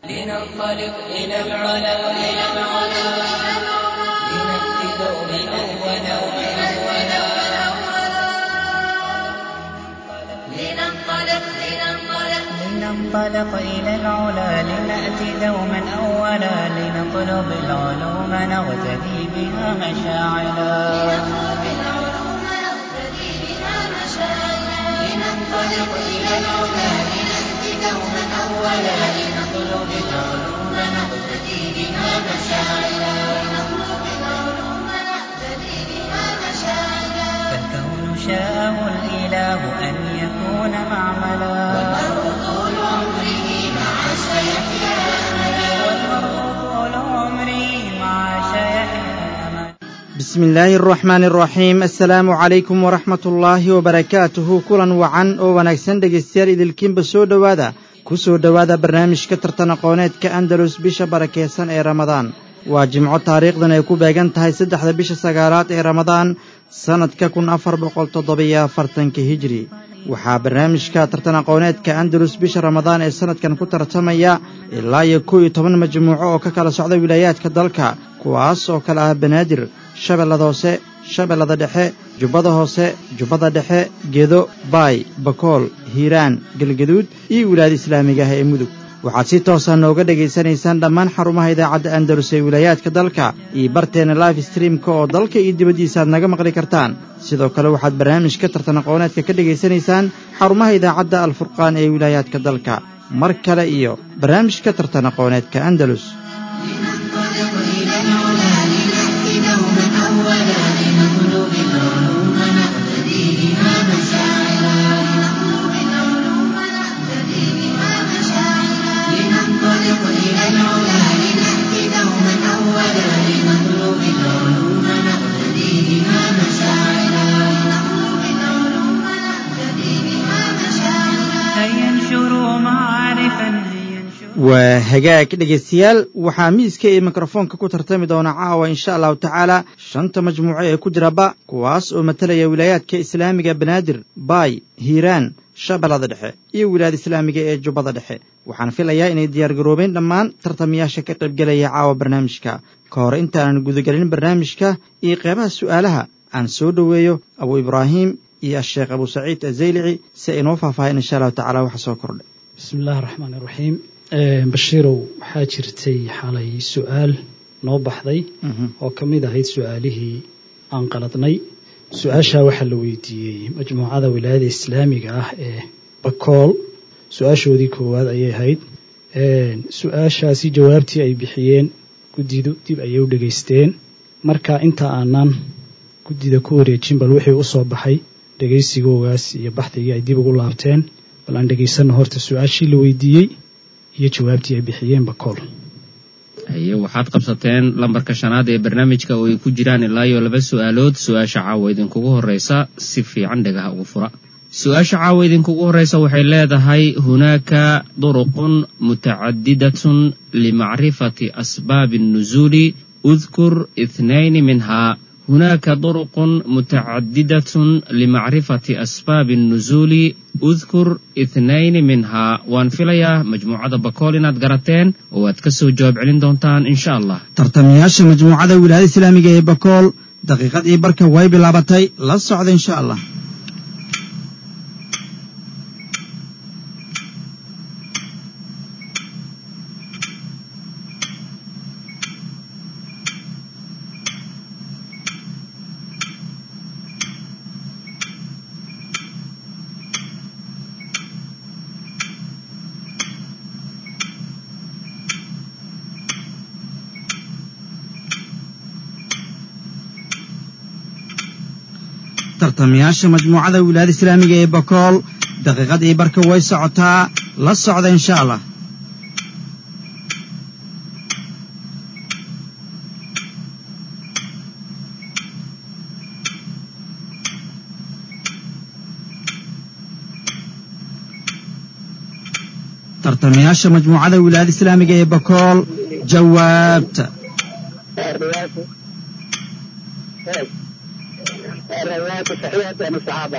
لننطلق إلى العلا إلى العلا لنأتي دوما أولا لننطلق لننطلق لننطلق إلى العلا لنأتي دوما أولا لنطلب العلوم نغتدي بها مشاعلا نطلب العلوم نقتدي بها مشاعرا لننطلق إلى العلا لنأتي دوما أولا لنطلب العلوم نغتدي بها مشاعلا نطلب العلوم نقتدي بها مشاعرا فالكون شاءه الإله أن يكون معملا والمرء طول عمره مع سيحيا أملا والمرء طول عمري مع شيحيا أملا bismi illaahi araxmaani araxiim assalaamu calaykum waraxmat ullaahi wabarakaatuhu kulan wacan oo wanaagsan dhegaystayaal idilkiinba soo dhowaada ku soo dhowaada barnaamijka tartan aqooneedka andalus bisha barakeysan ee ramadaan waa jimco taariikhdan ay ku beegan tahay saddexda bisha sagaalaad ee ramadaan sannadka kun afar boqol toddobiyo afartanka hijri waxaa barnaamijka tartan aqooneedka andalus bisha ramadaan ee sannadkan ku tartamaya ilaa iyo kow iyo toban majmuuco oo ka kala socda wilaayaadka dalka kuwaas oo kale ah banaadir shabeellada hoose shabeellada dhexe jubbada hoose jubbada dhexe gedo baay bakool hiiraan galgaduud iyo wilaayada islaamiga ah ee mudug waxaad si toosa nooga dhegaysanaysaan dhammaan xarumaha idaacadda andalus ee wilaayaadka dalka iyo barteena live streamka oo dalka iyo dibaddiisa aad naga maqli kartaan sidoo kale waxaad barnaamijka tartan aqooneedka ka dhegaysanaysaan xarumaha idaacadda alfurqaan ee wilaayaadka dalka mar kale iyo barnaamijka tartan aqooneedka andalus لننطلق إلى العلا لنأتي دوما أولا لنطلب العلوم نقتدي بها مشاعرا نطلب العلوم نقتدي بها مشاعرا لننطلق إلى العلا لنأتي دوما أولا لنطلب العلوم نقتدي بها مشاعرا نطلب العلوم نقتدي بها مشاعرا هيا انشروا معارفا هيا انشروا waa hagaag dhegaystayaal waxaa miiska iyo mikrofoonka ku tartami doona caawa insha allahu tacaala shanta majmuuco ee ku jira ba kuwaas oo matalaya wilaayaadka islaamiga banaadir baay hiiraan shabeellada dhexe iyo wilaayada islaamiga ee jubbada dhexe waxaan filayaa inay diyaargaroobeen dhammaan tartamayaasha ka qaybgelaya caawa barnaamijka ka hor intaanan gudagelin barnaamijka iyo qeybaha su'aalaha aan soo dhoweeyo abu ibraahim iyo asheekh abu saciid azaylici si ay inoo faahfaahin insha allahu tacala waxa soo kordhay bismi illaahi raxmaan iraxiim bashiirow waxaa jirtay xalay su-aal noo baxday Mhm. oo ka mid ahayd su-aalihii aan qaladnay su-aashaa waxaa la weydiiyey majmuucada wilaayada islaamiga ah ee bakool su-aashoodii koowaad ayay ahayd su-aashaasi jawaabtii ay bixiyeen guddidu dib ayay u dhegaysteen marka inta aanan guddida ku wareejin bal wixii u soo baxay dhegaysigoogaas iyo baxdigii ay dib ugu laabteen bal aan dhegaysanno horta su-aashii la weydiiyey iyo jawaabtii ay bixiyeen bakool haye waxaad qabsateen lambarka shanaad ee barnaamijka oo ay ku jiraan ilaa iyo laba su'aalood su-aasha caawa idinkugu horreysa si fiican dhagaha ugu fura su-aasha caawa idinkugu horreysa waxay leedahay hunaaka duruqun mutacadidatun limacrifati asbaabi الnuzuuli udkur ithnayni minhaa هناك طرق متعددة لمعرفة أسباب النزول أذكر اثنين منها وان فيليا مجموعة بكولين قرتين واتكسو جواب علين دونتان إن شاء الله tartamayaasha majmuucada wilaayada islaamiga ee bakool daqiiqadii barka way bilaabatay la socda insha allah tartamayaasha majmuucada wilaayada islaamiga ee bakool daqiiqadii barka way socotaa la socda insha allah tartamayaasha majmuucada wilaayada islaamiga ee bakool jawaabta الرواية صحيحة عن الصحابة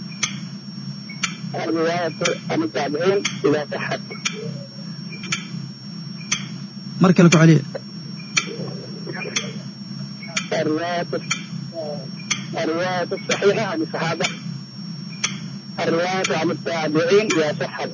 الرواية عن التابعين إذا صحت mar kale ku celiya الروايات الروايات الصحيحة عن الصحابة الروايات عن التابعين إذا صحت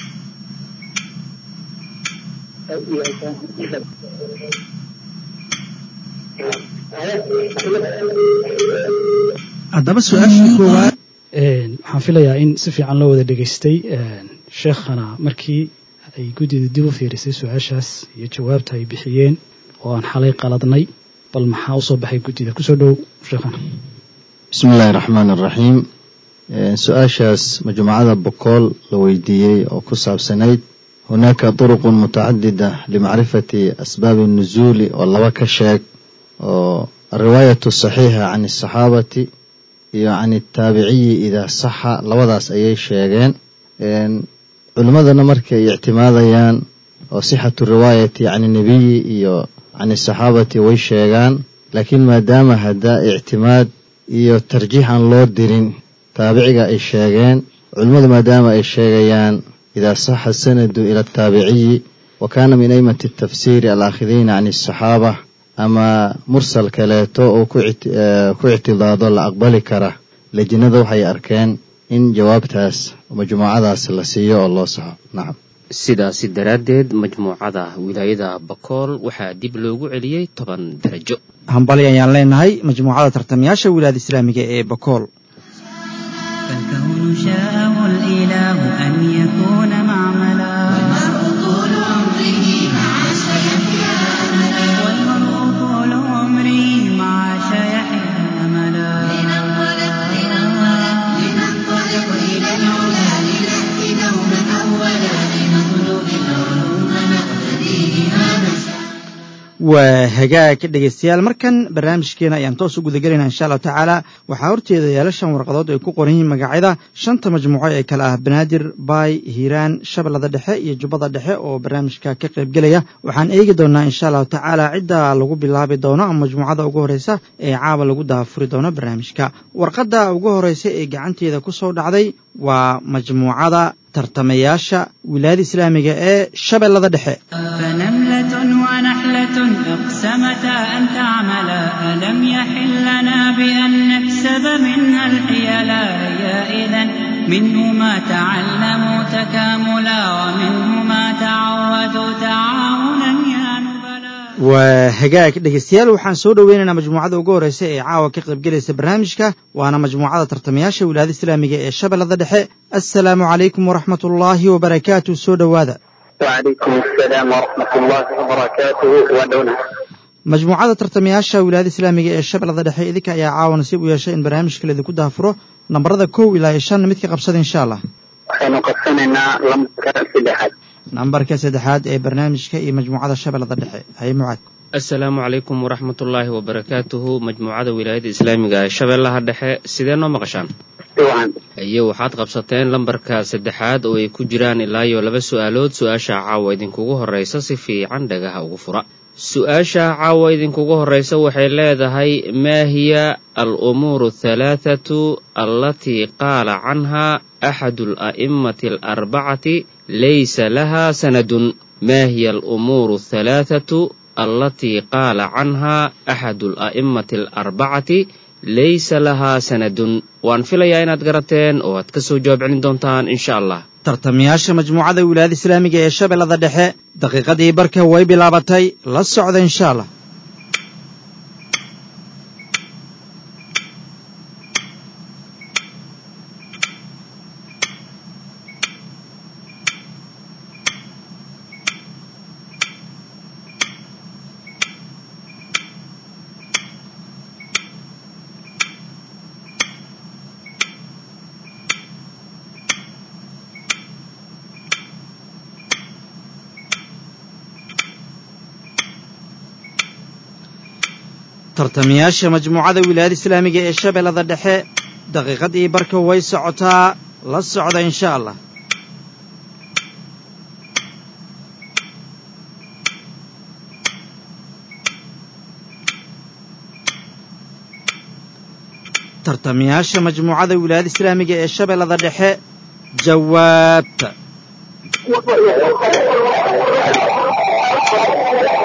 haddaba su-aashii koowaad waxaan filayaa in si fiican loo wada dhegaystay sheekhana markii ay guddidu dib u fiirisay su-aashaas iyo jawaabta ay bixiyeen oo aan xalay qaladnay bal maxaa usoo baxay guddida kusoo dhow sheekhana bismi illaahi raxmaan araxiim su-aashaas majmuucada bokool la weydiiyey oo ku saabsanayd hunaaka turuqun mutacadida limacrifati asbaabi nuzuuli oo laba ka sheeg oo alriwaayatu saxiixa can asaxaabati iyo can ataabiciyi idaa saxa labadaas ayay sheegeen culimmadana markay ictimaadayaan oo sixatu riwaayati can nebiyi iyo can asaxaabati way sheegaan laakiin maadaama haddaa ictimaad iyo tarjiix aan loo dirin taabiciga ay sheegeen culimmadu maadaama ay sheegayaan idaa saxa sanadu ila ataabiciyi wa kaana min aymati atafsiiri alaakhidiina can asaxaaba ama mursal kaleeto oo ku ictidaado la aqbali kara lejinada waxay arkeen in jawaabtaas majmuucadaas la siiyo oo loo saxo nacam sidaasi daraaddeed majmuucada wilaayada bakool waxaa dib loogu celiyey toban darajo hambali ayaan leenahay majmuucada tartamayaasha wilaayada islaamiga ee bakool فالكون شاءه الإله أن يكون معملا طول عمره مع سيحيا أملا والمرء طول عمره مع شيحه أملا لننطلق لننطلق لننطلق إلى العلا لنأتي دوما أولا لنطلب العلوم نقتدي بها مشاعر waa hagaag dhegaystayaal markan barnaamijkeena ayaan toos u gudagelaynaa insha allahu tacaala waxaa horteeda yaala shan warqadood ay ku qoran yihiin magacyada shanta majmuuco ee kale ah banaadir baay hiiraan shabeellada dhexe iyo jubbada dhexe oo barnaamijka ka qaybgelaya waxaan eegi doonaa insha allahu tacaala cidda lagu bilaabi doono ama majmuucada ugu horeysa ee caawa lagu daafuri doono barnaamijka warqadda ugu horeysa ee gacanteeda ku soo dhacday waa majmuucada tartamayaasha wilaayada islaamiga ee shabeellada dhexe فنملة ونحلة اقسمتا أن تعملا ألم يحل لنا بأن نكسب منها الحيلا يا إذا منه ما تعلموا تكاملا ومنه ما تعودوا تعاونا يا نبلا waa hagaag dhegaystayaal waxaan soo dhoweynaynaa majmuucada ugu horeysa ee caawa ka qaybgelaysa barnaamijka waana majmuucada tartamayaasha wilaayada islaamiga ee shabeellada dhexe assalaamu calaykum waraxmat ullaahi wabarakaatu soo dhowaada وعليكم السلام ورحمة الله وبركاته ودونه majmuucada tartamayaasha wilaayada islaamiga ee shabeellada dhexe idinka ayaa caawa nasiib u yeeshay in barnaamijka laidinku daafuro nambarada kow ilaa iyo shan midka qabsada insha allah waxaynu qabsanaynaa lambarka saddexaad nambarka saddexaad ee barnaamijka iyo majmuucada shabeellada dhexe haye mucaad assalaamu calaykum waraxmatullaahi wabarakaatuhu majmuucada wilaayada islaamiga ee shabeellaha dhexe sidee noo maqashaan siwacan iyo waxaad qabsateen lambarka saddexaad oo ay ku jiraan ilaa iyo laba su'aalood su-aasha caawa idinkugu horraysa si fiican dhagaha ugu fura su-aasha caawa idinkugu horraysa waxay leedahay maa hiya al umuuru athalaathatu allatii qaala canha axadu ala'immati alarbacati laysa laha sanadun maa hiya alumuuru athalaathatu allatii qaala canha axadu ala'immati alarbacati laysa lahaa sanadun waan filayaa inaad garateen oo aad ka soo jawaab celin doontaan insha allah tartamayaasha majmuucada wilaayada islaamiga ee shabeellada dhexe daqiiqadii barka way bilaabatay la socda insha allah tartamayaasha majmuucada wilaayada islaamiga ee shabeellada dhexe daqiiqadii barka way socotaa la socda insha allah tartamayaasha majmuucada wilaayada islaamiga ee shabeellada dhexe jawaabta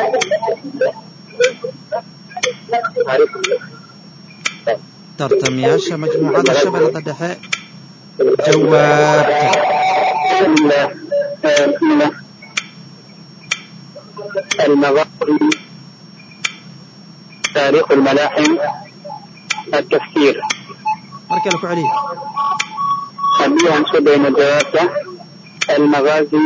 tartamayaasha majmuucada shabeellada dhexe jawaabta المغازي تاريخ الملاحم التفسير mar kale ku celiya خليها نشوف بين الجواب المغازي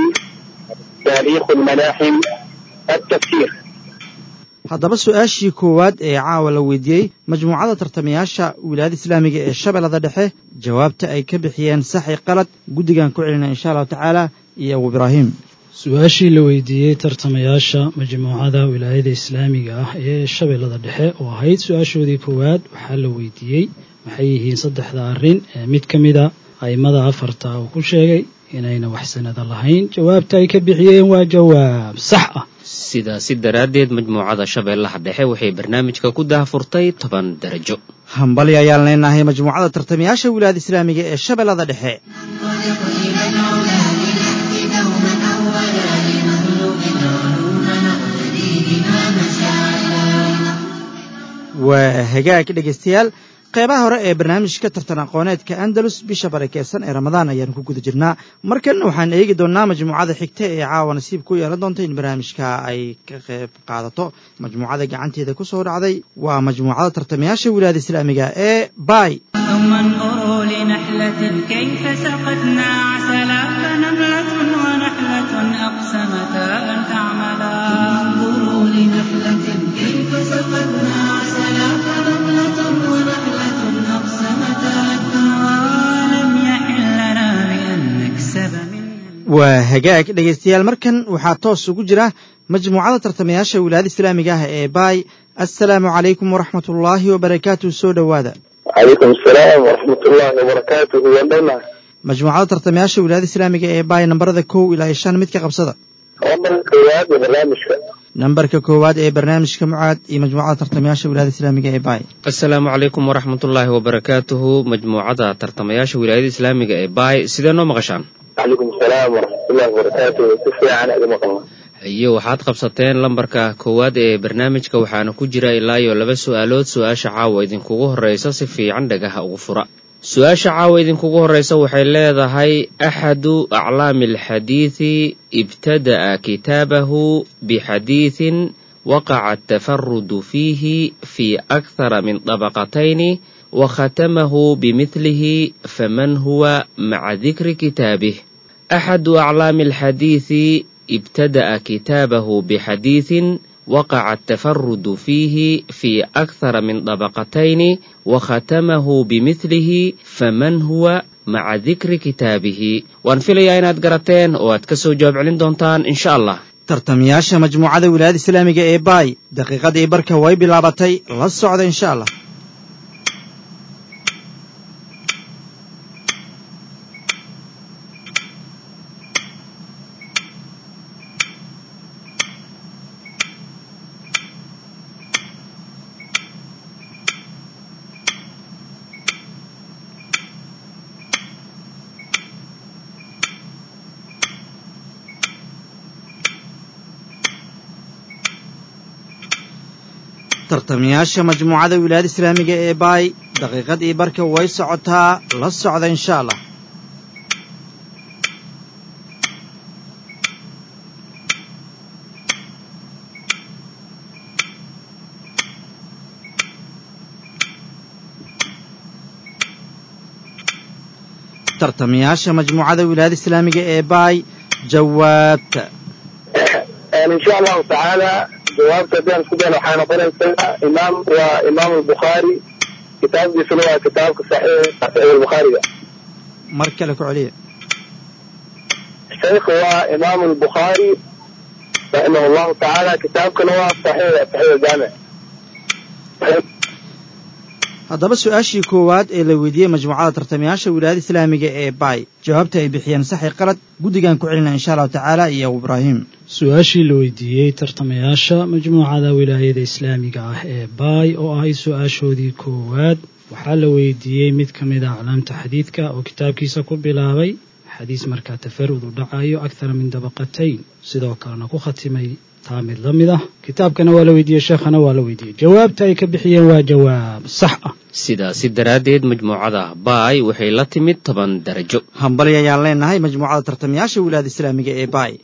تاريخ الملاحم التفسير haddaba su-aashii koowaad ee caawa la weydiiyey majmuucada tartamayaasha wilaayada islaamiga ee shabeellada dhexe jawaabta ay ka bixiyeen saxi qalad guddigan ku celina insha allahu tacaala iyo abu ibraahim su-aashii la weydiiyey tartamayaasha majmuucada wilaayada islaamiga ah ee shabeellada dhexe oo ahayd su-aashoodii koowaad waxaa la weydiiyey maxay yihiin saddexda arrin ee mid ka mida a'immada afarta uu ku sheegay inayna wax sanada lahayn jawaabta ay ka bixiyeen waa jawaab sax ah sidaasi daraaddeed majmuucada shabeellaha dhexe waxay barnaamijka ku daahfurtay toban darajo hambali ayaan leenahay majmuucada tartamayaasha wilaayada islaamiga ee shabeellada dhexe ننطلق إلى العلا لنأتي دوما أولا لنطلب العلوم نقتدي بها مشاعرنا waa hagaag dhegaystayaal qeybaha hore ee barnaamijka tartan aqooneedka andalus bisha barakeysan ee ramadaan ayaanu ku guda jirnaa markan waxaan eegi doonnaa majmuucada xigta ee caawa nasiib ku yeelan doonta in barnaamijka ay ka qayb qaadato majmuucada gacanteeda ku soo dhacday waa majmuucada tartamayaasha wilaayada islaamiga ee bay ثم انظروا لنحلة كيف سقتنا عسلا فنملة ونحلة أقسمتا أن تعملا انظروا لنحلة كيف سقتنا عسلا فنملة ونحلة أقسمتا ولم يحل لنا بأن نكسب منها waa hagaag dhegaystayaal markan waxaa toos ugu jira majmuucada tartamayaasha wilaayada islaamiga ah ee bay assalaamu calaykum waraxmat ullaahi wabarakaatu soo dhowaada وعليكم السلام ورحمة الله وبركاته ولنا majmuucada tartamayaasha wilaayada islaamiga ee bay nambarada kow ilaa iyo shan mid ka qabsada ومن كواد برنامجك nambarka koowaad ee barnaamijka mucaad iyo majmuucada tartamayaasha wilaayada islaamiga ee bay asalaamu calaykum waraxmatullaahi wabarakaatuhu majmuucada tartamayaasha wilaayada islaamiga ee baay sidee noo maqashaan وعليكم السلام ورحمة الله وبركاته كيف عن أدم الله iyo waxaad qabsateen lambarka koowaad ee barnaamijka waxaana ku jira ilaa iyo laba su'aalood su-aasha caawa idinkugu horreysa si fiican dhagaha ugu fura su-aasha caawa idinkugu horreysa waxay leedahay axadu aclaami alxadiidi ibtada'a kitaabahu bixadiidin waqaca atafarudu fiihi fi akthara min dabaqatayni وختمه بمثله فمن هو مع ذكر كتابه أحد أعلام الحديث ابتدأ كتابه بحديث وقع التفرد فيه في أكثر من طبقتين وختمه بمثله فمن هو مع ذكر كتابه وانفلي إناد قرتين واتكسو جواب علين دونتان إن شاء الله tartamayaasha majmuucada wilaayada islaamiga ee bay daqiiqadii barka way bilaabatay la socda insha allah tartamayaasha majmuucada wilaayada islaamiga ee bay daqiiqadii barka way socotaa la socda insha allah tartamayaasha majmuucada wilaayada islaamiga ee bay jawaabta يعني إن شاء الله تعالى جواب تبين سبحانه وحنا قلنا إمام وإمام البخاري كتاب دي سنوى كتاب صحيح صحيح البخاري mar kale ku celiya الشيخ هو إمام البخاري رحمه الله تعالى كتاب كان هو صحيح صحيح الجامع haddaba su-aashii koowaad ee la weydiiyey majmuucada tartamayaasha wilaayada islaamiga ee bay jawaabta ay bixiyeen saxi qalad guddigan ku celina insha allahu tacaala iyo abu ibraahim su-aashii la weydiiyey tartamayaasha majmuucada wilaayada islaamiga ah ee baay oo ahayd su-aashoodii koowaad waxaa la weydiiyey mid ka mid a aclaamta xadiidka oo kitaabkiisa ku bilaabay xadiis markaa tafarud u dhacayo akthara min dabaqatayn sidoo kalena ku khatimay taa mid la mid ah kitaabkana waa la weydiiyey sheekhana waa la weydiiyey jawaabta ay ka bixiyeen waa jawaab sax ah sidaasi daraaddeed majmuucada baay waxay la timid toban darajo hambali ayaan leenahay majmuucada tartamayaasha wilaayada islaamiga ee baay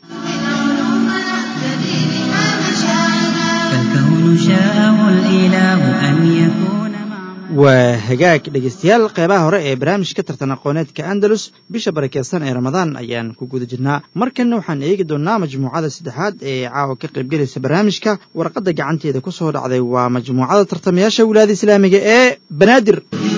فالكون شاءه الإله أن يكون معنا waa hagaag dhegaystayaal qeybaha hore ee barnaamijka tartan aqooneedka andalus bisha barakeysan ee ramadaan ayaan ku guda jirnaa markanna waxaan eegi doonnaa majmuucada saddexaad ee caawa ka qaybgelaysa barnaamijka warqadda gacanteeda ku soo dhacday waa majmuucada tartamayaasha wilaayada islaamiga ee banaadir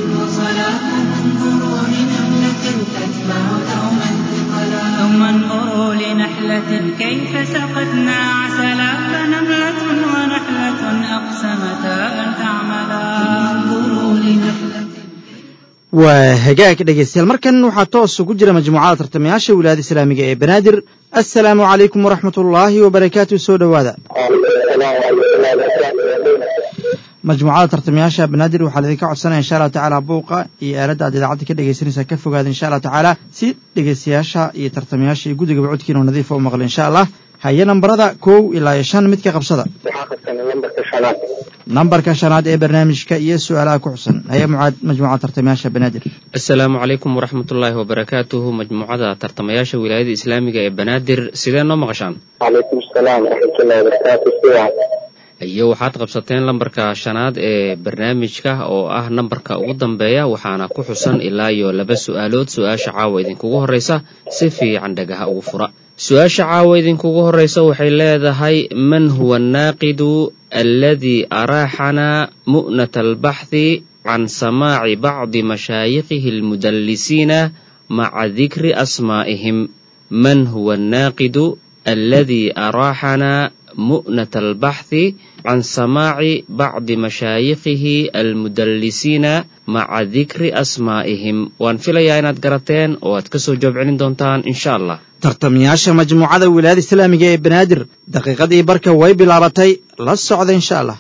ثم انظروا لنحلة كيف سقتنا عسلا فنملة ونحلة أقسمتا أن تعملا انظروا لنحلة waa hagaag dhegaystayaal markan waxaa toos ugu jira majmuucada tartamayaasha wilaayada islaamiga ee banaadir assalaamu calaykum waraxmat ullaahi wabarakaatu soo dhowaada majmuucada tartamayaasha banaadir waxaa laidinka codsanaya insha allahu tacaala buuqa iyo aaladda aad idaacadda ka dhegaysanaysaa ka fogaada insha allahu tacaala si dhegaystayaasha iyo tartamayaasha iyo guddigaba codkiina oo nadiifa u maqla insha allah haye nambarada kow ilaa iyo shan midka qabsada waxaa qabsanay lambarka shanaad nambarka shanaad ee barnaamijka iyo su-aalaha ku xusan haye mucaad majmuucada tartamayaasha banaadir asalaamu calaykum waraxmatullaahi wabarakaatuhu majmuucada tartamayaasha wilaayada islaamiga ee banaadir sidee noo maqashaan calaykum asalaam waraxmatullahi wabarakaatu si wacan iyo waxaad qabsateen lambarka shanaad ee barnaamijka oo ah nambarka ugu dambeeya waxaana ku xusan ilaa iyo laba su'aalood su-aasha caawa idinkugu horreysa si fiican dhagaha ugu fura su-aasha caawa idinkugu horreysa waxay leedahay man huwa annaaqidu alladii araaxanaa mu'nata albaxthi can samaaci bacdi mashaayikihi almudallisiina maca dikri asmaa'ihim man huwa annaaqidu alladii araaxanaa mu'nata albaxthi can samaaci bacdi mashaayikihi almudallisiina maca dikri asmaa'ihim waan filayaa inaad garateen oo aad ka soo jawaab celin doontaan insha allah tartamayaasha majmuucada wilaayada islaamiga ee banaadir daqiiqadii barka way bilaabatay la socda insha allah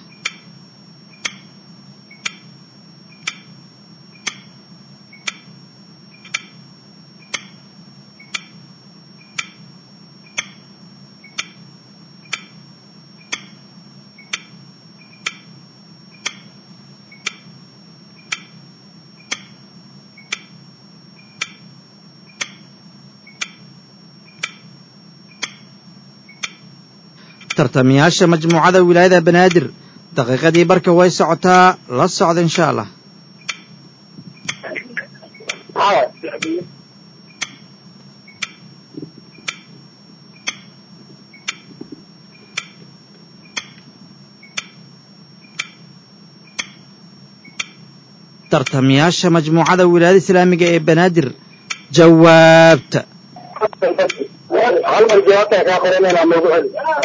tartamayaasha majmuucada wilaayada banaadir daqiiqadii barka way socotaa la socda insha allah tartamayaasha majmuucada wilaayada islaamiga ee banaadir jawaabta hal mar jawaabta kaa qoranayna noogu celi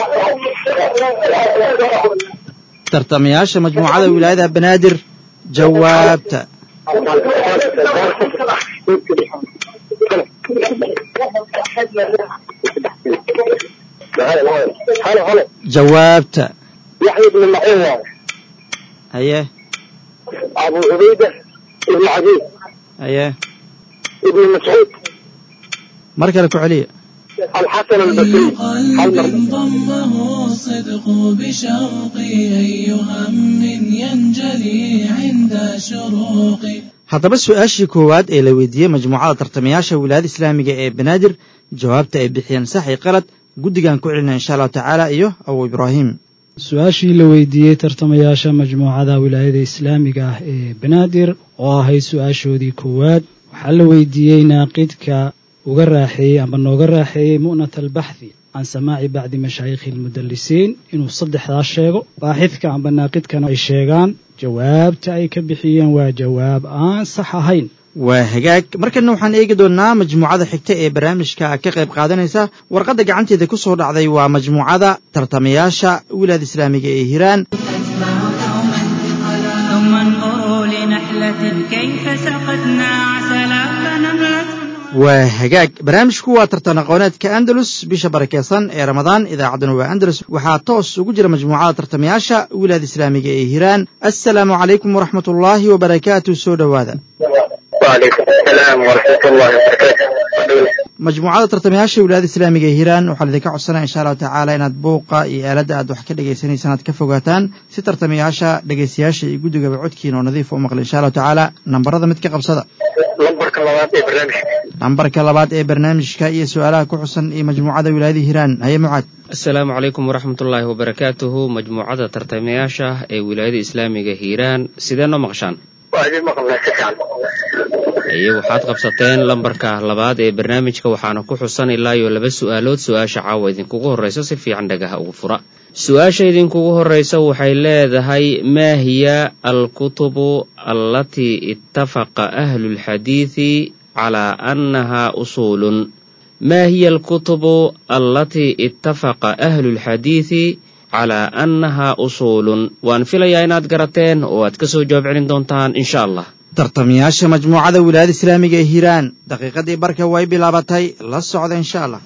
tartamayaasha majmuucada wilaayada banaadir jawaabta halo halo jawaabta yaxya ibnu maciin waaye haye abu cubayda ibnu cadiid haye ibnu mascuud mar kale ku celiya الحسن البصري هل قلب مر- ضمه الصدق بشوقي أي هم ينجلي عند شروقي haddaba su-aashii koowaad ee la weydiiyey majmuucada tartamayaasha wilaayada islaamiga ee banaadir jawaabta ay bixiyeen sax iyo qalad guddigan ku celina insha allahu tacaala iyo abu ibraahim su-aashii la weydiiyey tartamayaasha majmuucada wilaayada islaamiga ah ee banaadir oo ahayd su-aashoodii koowaad waxaa la weydiiyey naaqidka uga raaxeeyey amba nooga raaxeeyey mu'nat albaxthi can samaaci bacdi mashaayikhi almudallisiin inuu saddexdaas sheego baaxidka amba naaqidkana ay sheegaan jawaabta ay ka bixiyeen waa jawaab aan sax ahayn waa hagaag markana waxaan eegi doonnaa majmuucada xigta ee barnaamijka ka qayb qaadanaysa warqadda gacanteeda ku soo dhacday waa majmuucada tartamayaasha wilaayada islaamiga ee hiiraan ثم انظروا لنحلة كيف سقتنا عسلا فنملة waa hagaag barnaamijku waa tartan aqooneedka andalus bisha barakeysan ee ramadaan idaacadduna waa andalus waxaa toos ugu jira majmuucada tartamayaasha wilaayada islaamiga ee hiiraan assalaamu calaykum waraxmat ullaahi wabarakaatu soo dhowaada وعليكم السلام ورحمة الله وبركاته majmuucada tartamayaasha wilaayada islaamiga ee hiiraan waxaa idinka codsanaya insha allahu tacaala inaad buuqa iyo aaladda aad wax ka dhagaysanaysaan aad ka fogaataan si tartamayaasha dhegaystayaasha iyo guddigaba codkiina oo nadiif u maqla insha allahu tacaala nambarada mid ka qabsada نمبرك الله في برنامج nambarka labaad ee barnaamijka iyo su-aalaha ku xusan iyo majmuucada wilaayada hiiraan haye mucaad asalaamu calaykum waraxmatullaahi wabarakaatuhu majmuucada tartamayaasha ee wilaayada islaamiga hiiraan sidee noo maqshaan وأجل مقبلة سكان haye waxaad qabsateen lambarka labaad ee barnaamijka waxaana ku xusan ilaa iyo laba su-aalood su-aasha caawa idinkugu horreysa si fiican dhagaha ugu fura su-aasha idinkugu horreysa waxay leedahay maa hiya alkutubu allatii ittafaqa ahlu lxadiidi calaa annaha usuulun maa hiya alkutubu allatii ittafaqa ahlu lxadiidi calaa annaha usuulun waan filayaa inaad garateen oo aad ka soo jawaab celin doontaan insha allah tartamayaasha majmuucada wilaayada islaamiga ee hiiraan daqiiqadii barka way bilaabatay la socda insha allah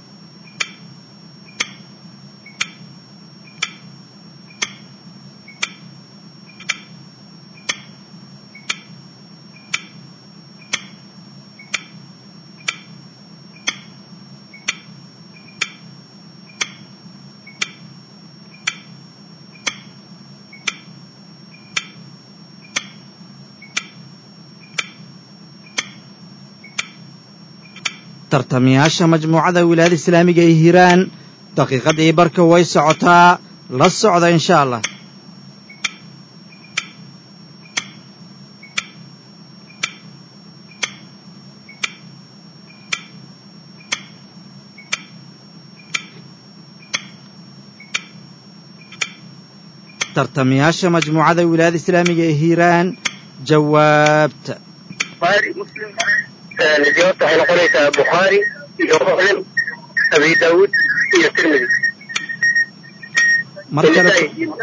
tartamayaasha majmuucada wilaayada islaamiga ee hiiraan daqiiqadii barka way socotaa la socda insha allah tartamayaasha majmuucada wilaayada islaamiga ee hiiraan jawaabta بخاري مسلم الجواب waxay noqonaysaa bukhaari iyo muslim abi daawud iyo tirmidi mar kale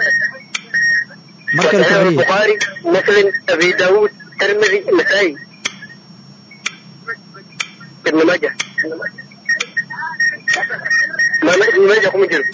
mar kale tabriya bukhaari muslim abi daawud tirmidi nasaa'i ibn majah maama ibn majah kuma jiro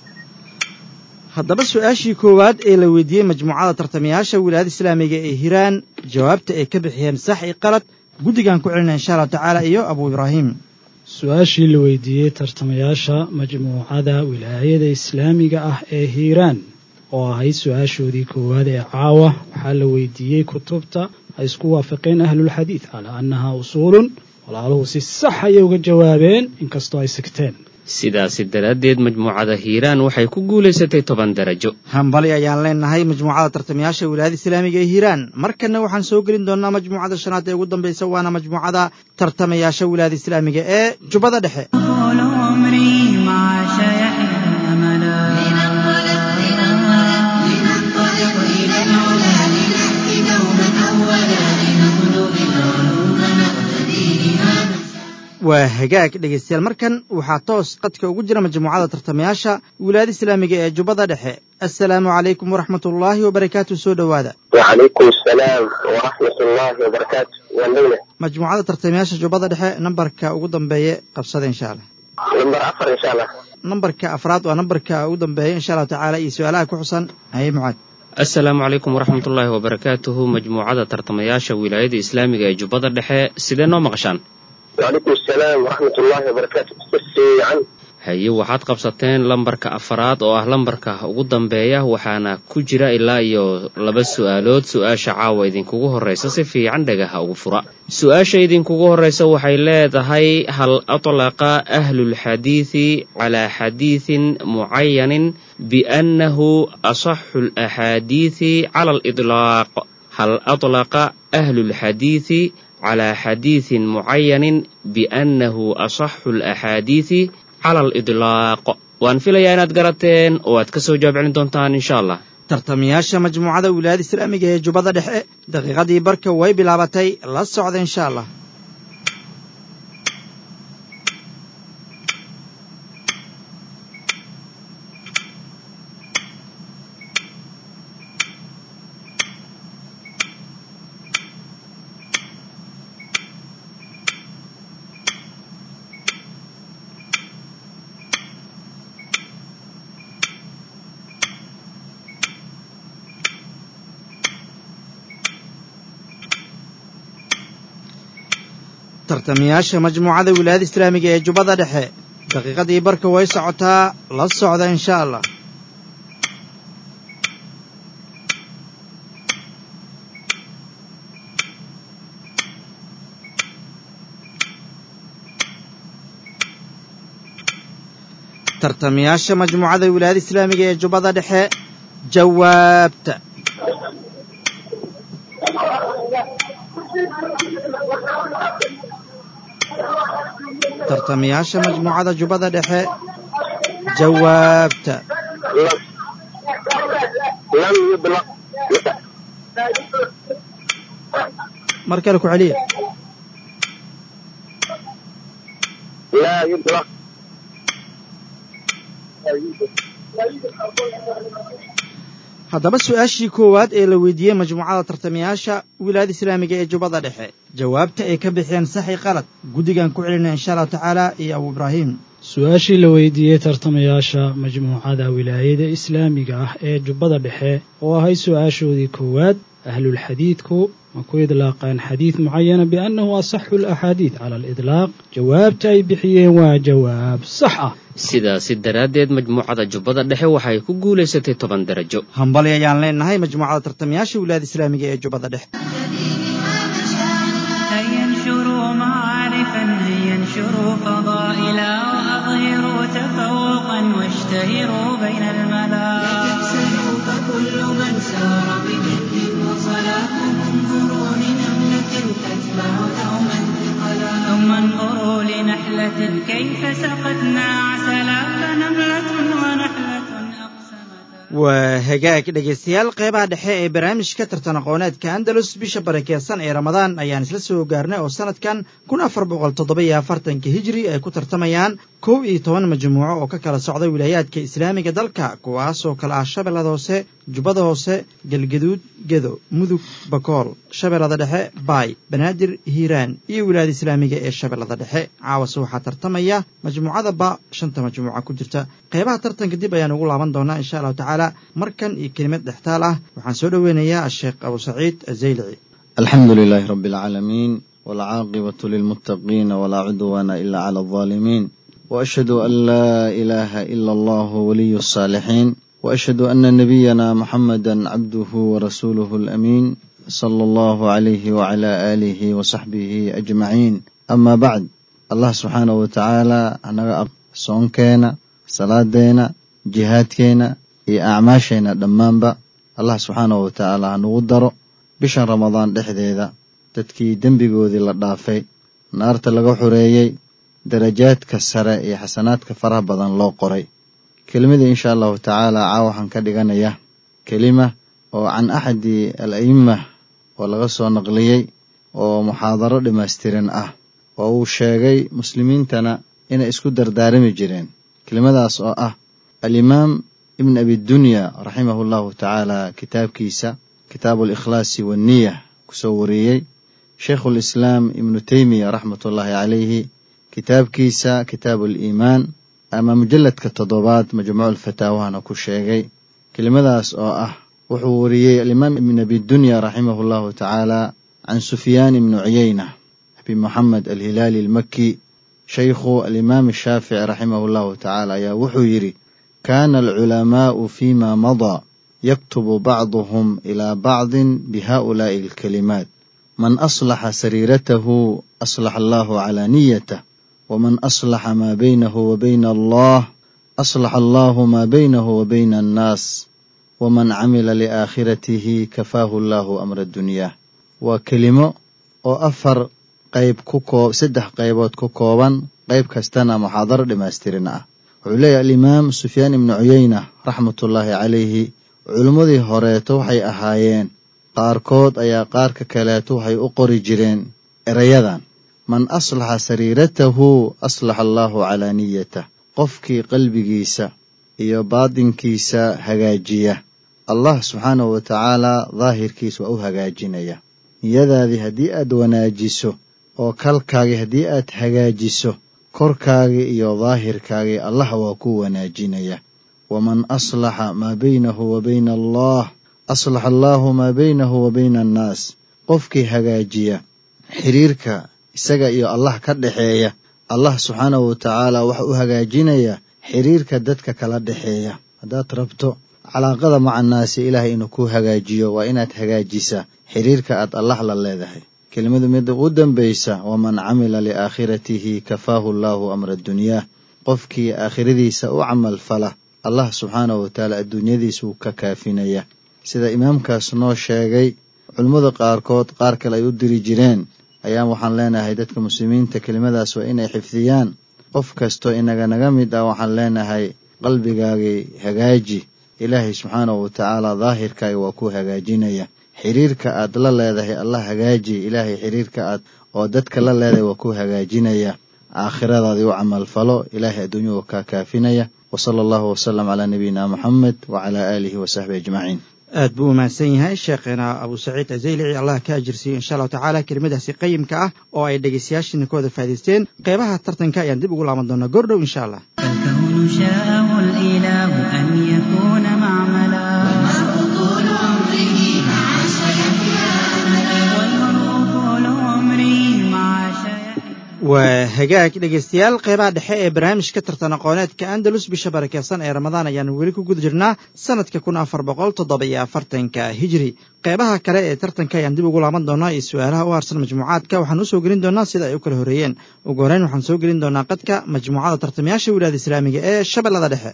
haddaba su-aashii koowaad ee la weydiiyey majmuucada tartamayaasha wilaayada islaamiga ee hiiraan jawaabta ay ka bixiyeen sax iyo qalad guddigaan ku celinaya insha allahu tacaala iyo abu ibraahim su-aashii la weydiiyey tartamayaasha majmuucada wilaayada islaamiga ah ee hiiraan oo ahayd su-aashoodii koowaad ee caawa waxaa la weydiiyey kutubta ay isku waafaqeen ahlulxadiid calaa annaha usuulun walaaluhu si sax ayay uga jawaabeen inkastoo ay sigteen sidaasi daraaddeed majmuucada hiiraan waxay ku guulaysatay toban darajo hambali ayaan leenahay majmuucada tartamayaasha wilaayada islaamiga ee hiiraan markanna waxaan soo gelin doonaa majmuucada shanaad ee ugu dambaysa waana majmuucada tartamayaasha wilaayada islaamiga ee jubbada dhexe طول عمري مع شيحنا أملا لننطلق لننطلق لننطلق إلى العلا لنأتي دوما أولا لنطلب العلوم نقتدي بها waa hagaag dhegaystayaal markan waxaa toos qadka ugu jira majmuucada tartamayaasha wilaayada islaamiga ee jubbada dhexe assalaamu calaykum waraxmatullaahi wabarakaatu soo dhowaada وعليكم السلام ورحمة الله وبركاته والليلة majmuucada tartamayaasha jubbada dhexe nambarka ugu dambeeye qabsada insha allah نمبر عفر إن شاء الله nambarka afraad waa nambarka ugu dambeeya insha allahu tacaala iyo su-aalaha ku xusan haye mucaad assalaamu calaykum waraxmatullaahi wabarakaatuhu majmuucada tartamayaasha wilaayada islaamiga ee jubbada dhexe sidee noo maqashaan وعليكم السلام ورحمة الله وبركاته بس عن haye waxaad qabsateen lambarka afaraad oo ah lambarka ugu dambeeya waxaana ku jira ilaa iyo laba su-aalood su-aasha caawa idinkugu horreysa si fiican dhagaha ugu fura su-aasha idinkugu horreysa waxay leedahay hal atlaqa ahlulxadiidi calaa xadiidin mucayanin biannahu asaxu alaxaadiidi cala alidlaaq hal atlaqa ahlulxadiidi calaa xadiidin mucayanin biannahu asaxu alaxaadiidi cala alidlaaq waan filayaa inaad garateen oo aad ka soo jawaab celin doontaan insha allah tartamayaasha majmuucada wilaayada islaamiga ee jubbada dhexe daqiiqadii barka way bilaabatay la socda insha allah tartamayaasha majmuucada wilaayada islaamiga ee jubbada dhexe daqiiqadii barka way socotaa la socda insha allah tartamayaasha majmuucada wilaayada islaamiga ee jubbada dhexe jawaabta tartamayaasha majmuucada jubbada dhexe jawaabta لم يطلق mar kale ku celiya لا يطلق haddaba su-aashii koowaad ee la weydiiyey majmuucada tartamayaasha wilaayada islaamiga ee jubbada dhexe jawaabta ay ka bixiyeen saxi qalad guddigan ku celinaya insha allahu tacaala iyo abu ibraahim su-aashii la weydiiyey tartamayaasha majmuucada wilaayada islaamiga ah ee jubbada dhexe oo ahay su-aashoodii koowaad ahlulxadiidku ma ku idlaaqaan xadiid mucayana biannahu asaxu alaxaadiid cala alidlaaq jawaabta ay bixiyeen waa jawaab sax ah sidaasi daraaddeed majmuucada jubbada dhexe waxay ku guulaysatay toban darajo hambali ayaan leenahay majmuucada tartamayaasha wilaayada islaamiga ee jubbada dhexe هيا انشروا معارفا هيا انشروا فضائلا وأظهروا تفوقا واشتهروا بين الملا تكسلوا فكل من سار بجد وصلاة انظروا لنملة تتبع دوما ثقلا ثم انظروا لنحلة كيف سقتنا عسلا فنملة ونحلة أقسمتا waa hagaag dhegaystayaal qeybaha dhexe ee barnaamijka tartan aqooneedka andalus bisha barakeysan ee ramadaan ayaan isla soo gaarnay oo sanadkan kun afar boqol toddoba-iyo afartanka hijri ay ku tartamayaan kow iyo toban majmuuco oo ka kala socda wilaayaadka islaamiga dalka kuwaasoo kale ah shabeellada hoose jubbada hoose galgaduud gedo mudug bakool shabeellada dhexe baay banaadir hiiraan iyo wilaayada islaamiga ee shabeellada dhexe caawase waxaa tartamaya majmuucada ba shanta majmuuca ku jirta qeybaha tartanka dib ayaan ugu laaban doonaa insha allahu tacaala markan iyo kelimad dhextaal ah waxaan soo dhoweynayaa asheekh abu saciid azaylici الحمد لله رب العالمين والعاقبة للمتقين ولا عدوان إلا على الظالمين وأشهد أن لا إله إلا الله ولي الصالحين وأشهد أن نبينا محمدا عبده ورسوله الأمين صلى الله عليه وعلى آله وصحبه أجمعين أما بعد الله سبحانه وتعالى أنا صونكينا صلاة jihaadkeena iyo acmaasheenna dhammaanba allah subxaanahu wa tacaala hanugu daro bishan ramadaan dhexdeeda dadkii dembigoodii la dhaafay naarta laga xoreeyey darajaadka sare iyo xasanaadka faraha badan loo qoray kelimadii insha allahu tacaala caa waxaan ka dhiganaya kelima oo can axadi al a'imma oo laga soo naqliyey oo muxaadaro dhammaystiran ah oo uu sheegay muslimiintana inay isku dardaarami jireen kelimadaas oo ah alimaam ibn abidunya raximahu llahu tacaala kitaabkiisa kitaabu alikhlaasi wanniya kusoo wariyey sheikhu lislaam ibnu teymiya raxmatullaahi calayhi kitaabkiisa kitaabu aliimaan ama mujalladka toddobaad majmuucu lfataawahana ku sheegay kelimadaas oo ah wuxuu wariyey alimaam ibn abidunya raximahu llahu tacaala can sufyaan ibni cuyeyna abi moxamed alhilaali almaki shaykhu alimaam ashaafici raximahu llahu tacaala ayaa wuxuu yidhi kaana alculamaa'u fima madaa yaktubu bacduhum ilaa bacdin bihaa'ulaa'i alkalimaat man aslaxa sariiratahu aslaxa allahu calaa niyatah waman aslaxa maa baynahu wa bayna allah aslaxa allahu maa baynahu wa bayna annaas waman camila liaakhiratihi kafaahu allahu amra dunyaah waa kelimo oo afar qayb ku koo saddex qaybood ku kooban qayb kastana muxaadaro dhammaystirin ah wuxuu leeyahy alimaam sufyaan ibnu cuyeyna raxmatullaahi calayhi culimmadii horeeto waxay ahaayeen qaarkood ayaa qaarka kaleeto waxay u qori jireen erayadan man aslaxa sariiratahu aslaxa allaahu calaa niyatah qofkii qalbigiisa iyo baadinkiisa hagaajiya allah subxaanahu wa tacaalaa daahirkiisa waa u hagaajinaya niyadaadii haddii aad wanaajiso oo kalkaagii haddii aad hagaajiso korkaagii iyo daahirkaagii allah waa ku wanaajinaya waman aslaxa maa baynahu wa bayna allah aslaxa allaahu maa baynahu wa bayna annaas qofkii hagaajiya xiriirka isaga iyo allah ka dhexeeya allah subxaanahu wa tacaala waxa u hagaajinaya xiriirka dadka kala dhexeeya haddaad rabto calaaqada macannaasi ilaahay inuu ku hagaajiyo waa inaad hagaajisaa xiriirka aad allah la leedahay kelimadu midda u dambaysa waman camila liaakhiratihi kafaahu allaahu amra dunyaah qofkii aakhiradiisa u camal fala allah subxaanahu wa tacaala adduunyadiisuu ka kaafinaya sida imaamkaas noo sheegay culimmada qaarkood qaar kale ay u diri jireen ayaan waxaan leenahay dadka muslimiinta kelimadaas waa inay xifdiyaan qof kastoo inaga naga mid ah waxaan leenahay qalbigaagii hagaaji ilaahay subxaanahu wa tacaala daahirkaaga waa ku hagaajinaya xiriirka aad la leedahay allah hagaaji ilaahay xiriirka aad oo dadka la leedahay waa ku hagaajinaya aakhiradaadii u camalfalo ilaahay adduunyuhu kaa kaafinaya wasala allahu wasalam calaa nabiyina moxamed wacalaa aalihi wasaxbi ajmaciin aad buu u mahadsan yahay sheekheena abu saciid azaylici allah ka ajirsiiyo insha allahu tacaala kelimadaasi qayimka ah oo ay dhegaystayaashiina ka wada faa'idaysteen qeybaha tartanka ayaan dib ugu laaban doonaa goordhow insha allah فالكون شاءه الإله أن يكون معملا والمرء طول عمره مع سيحيا أملا والمرء طول عمره مع شيء waa hagaag dhegaystayaal qeybaha dhexe ee barnaamijka tartan aqooneedka andalus bisha barakeysan ee ramadaan ayaanu weli ku guda jirnaa sanadka kun afar boqol toddoba iyo afartanka hijri qeybaha kale ee tartanka ayaan dib ugu laaban doonaa iyo su-aalaha u harsan majmuucaadka waxaan usoo gelin doonaa sida ay u kala horreeyeen ugu horreyn waxaan soo gelin doonaa qadka majmuucada tartamayaasha wilaada islaamiga ee shabeellada dhexe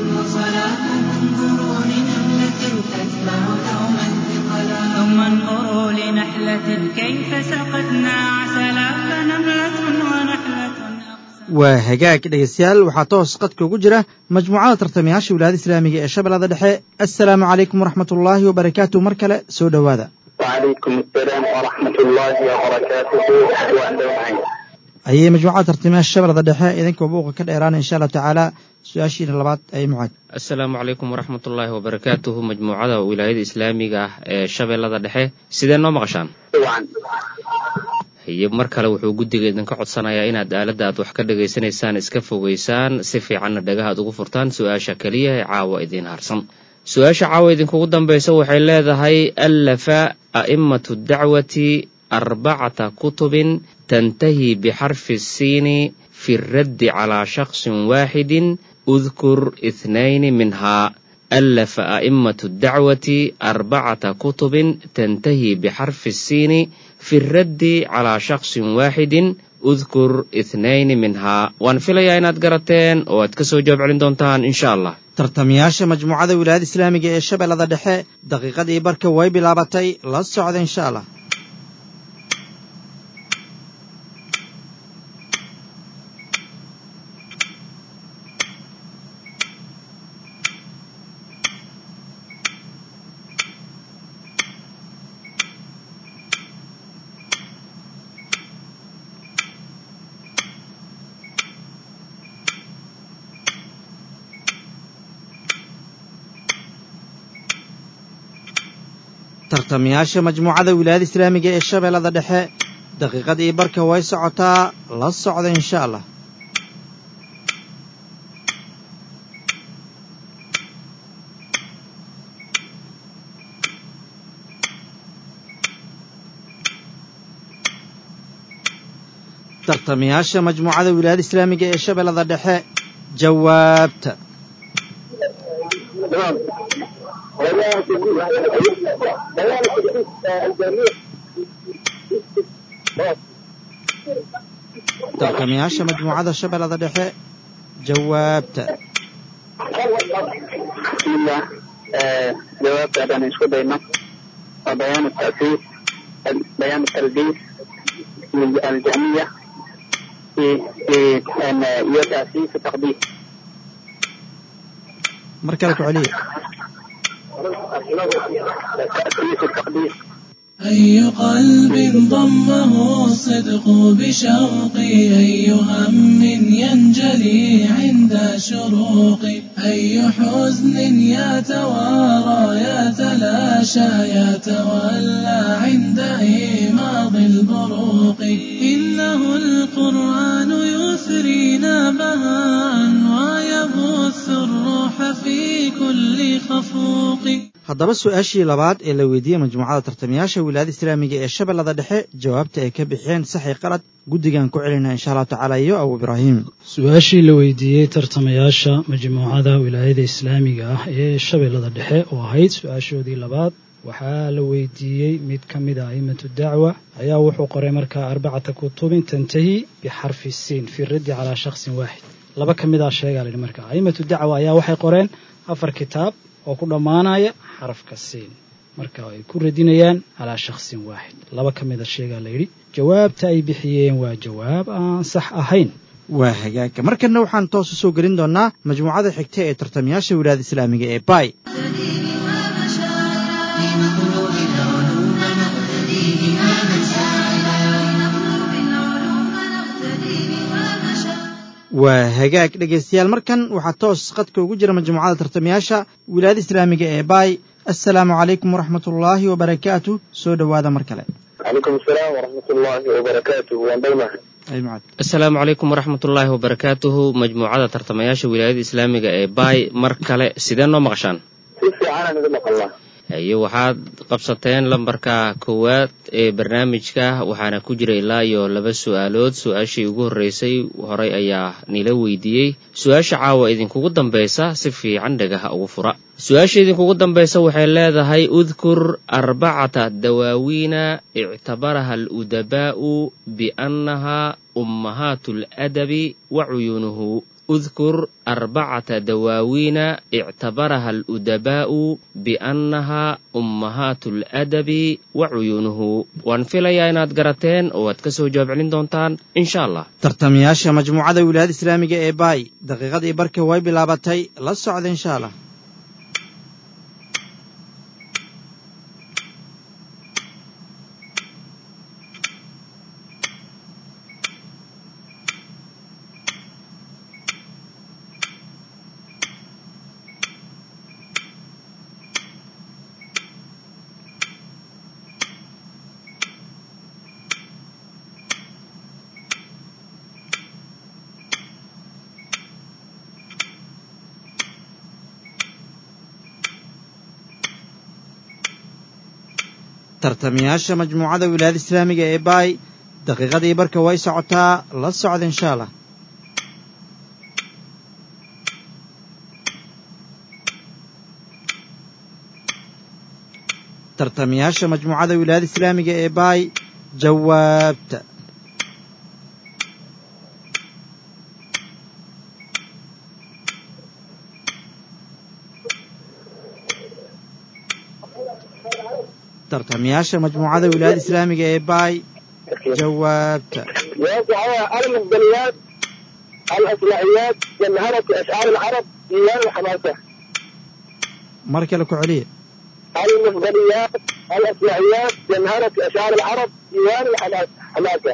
وصلاة انظروا لنملة تتبع دوما ثقلا ثم انظروا لنحلة كيف سقتنا عسلا فنملة ونحلة waa hagaag dhegaystayaal waxaa toos qadka ugu jira majmuucada tartamayaasha wilaayada islaamiga ee shabeellada dhexe assalaamu calaykum waraxmat ullaahi wabarakaatu mar kale soo dhowaada وعليكم السلام ورحمة الله وبركاته وأنتم معين ayay majmuucada tartamayaasha shabeellada dhexe idinkoo buuqa ka dheeraana insha allahu tacaala su-aashiina labaad ayay mucaad asalaamu calaykum waraxmatullaahi wabarakaatuhu majmuucada wilaayada islaamiga ah ee shabeellada dhexe sidee noo maqashaan طبعا iyo mar kale wuxuu guddiga idinka codsanayaa inaad aaladda aad wax ka dhagaysanaysaan iska fogaysaan si fiicanna dhagaha aad ugu furtaan su-aasha keliya ee caawa idiin harsan su-aasha caawa idinkugu dambaysa waxay leedahay allafa a'immatu dacwati arbacata kutubin tantahi bixarfi الsiini fi الraddi calaa shaksin waaxidin udkur ithnayni minhaa ألف أئمة الدعوة أربعة كتب تنتهي بحرف السين في الرد على شخص واحد أذكر اثنين منها وأن في ليا قرتين وأتكسو جواب علين دونتان إن شاء الله tartamayaasha majmuucada wilaayada islaamiga ee shabeellada dhexe daqiiqadii barka way bilaabatay la socda insha allah tartamayaasha majmuucada wilaayada islaamiga ee shabeellada dhexe daqiiqadii barka way socotaa la socda insha allah tartamayaasha majmuucada wilaayada islaamiga ee shabeellada dhexe jawaabta تمام tartamayaasha majmuucada shabeellada dhexe jawaabta بسم الله آه، جواب أنا نشكو دايما وبيان التأسيس بيان التلبيس الجهمية في في أن هي تأسيس التقديس mar kale ku celiya تأسيس التقديس أي قلب ضمه الصدق بشوقي أي هم ينجلي عند شروقي أي حزن يتوارى يتلاشى يتولى عند إيماض البروق إنه القرآن يثرينا بهاء ويبث الروح في كل خفوق haddaba su-aashii labaad ee la weydiiyey majmuucada tartamayaasha wilaayada islaamiga ee shabeellada dhexe jawaabta ay ka bixiyeen saxi qalad guddigan ku celinaa insha allahu tacaala iyo abu ibraahim su-aashii la weydiiyey tartamayaasha majmuucada wilaayada islaamiga ah ee shabeellada dhexe oo ahayd su-aashoodii labaad waxaa la weydiiyey mid ka mid a a'immatu dacwa ayaa wuxuu qoray markaa arbacata kutubin tantahi bixarfi siin fi raddi calaa shaksin waaxid laba ka mid a sheegaa layihi marka a'immatu dacwa ayaa waxay qoreen afar kitaab oo ku dhammaanaya xarafka siin marka ay ku radinayaan calaa shaksin waaxid laba ka mida sheegaa layidhi jawaabta ay bixiyeen waa jawaab aan sax ahayn waa hagaagka markanna waxaan toos u soo gelin doonnaa majmuucada xigta ee tartamayaasha wilaayada islaamiga ee bay لنطلب العلوم نقتدي بها مشاعرا waa hagaag dhegaystayaal markan waxaa toos qadka ugu jira majmuucada tartamayaasha wilaayada islaamiga ee bay assalaamu calaykum waraxmatullaahi wabarakaatu soo dhowaada mar kale calaykum asalaam waraxmatullaahi wabarakaatuh waan dhownahay ay macad asalaamu calaykum waraxmatullaahi wabarakaatuhu majmuucada tartamayaasha wilaayada islaamiga ee baay mar kale sidee noo maqashaan si fiicanaan iga maqalnaa iyo waxaad qabsateen lambarka koowaad ee barnaamijka waxaana ku jira ilaa iyo laba su-aalood su-aashii ugu horreysay horay ayaa nila weydiiyey su-aasha caawa idinkugu dambaysa si fiican dhagaha ugu fura su-aasha idinkugu dambaysa waxay leedahay udkur arbacata dawaawiina ictabaraha aludabaa'u biannaha ummahaatu aladabi wa cuyuunuhu udkur arbacata dawaawiina ictabaraha aludabaa'u biannaha ummahaatu aladabi wa cuyuunuhu waan filayaa inaad garateen oo aad ka soo jawaab celin doontaan insha allah tartamayaasha majmuucada wilaayada islaamiga ee bay daqiiqadii barka way bilaabatay la socda insha allah tartamayaasha majmuucada wilaayada islaamiga ee bay daqiiqadii barka way socotaa la socda insha allah tartamayaasha majmuucada wilaayada islaamiga ee bay jawaabta tartamayaasha majmuucada wilaayada islaamiga ee bay jawaabta jawaabta waxaa almufdaliyaat alaslaxiyaat jamharati ashcaar alcarab diiwaan alxamaasa mar kale ku celiya المفضليات الأصلحيات جمهرة أشعار العرب ديوان الحماسة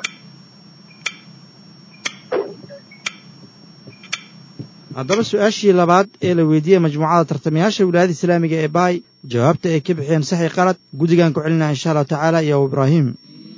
haddaba su-aashii labaad ee la weydiiyey majmuucada tartamayaasha wilaayada islaamiga ee baay jawaabta ay ka bixiyeen saxi qalad guddigan ku celinaya insha allahu tacaala iyo ibraahim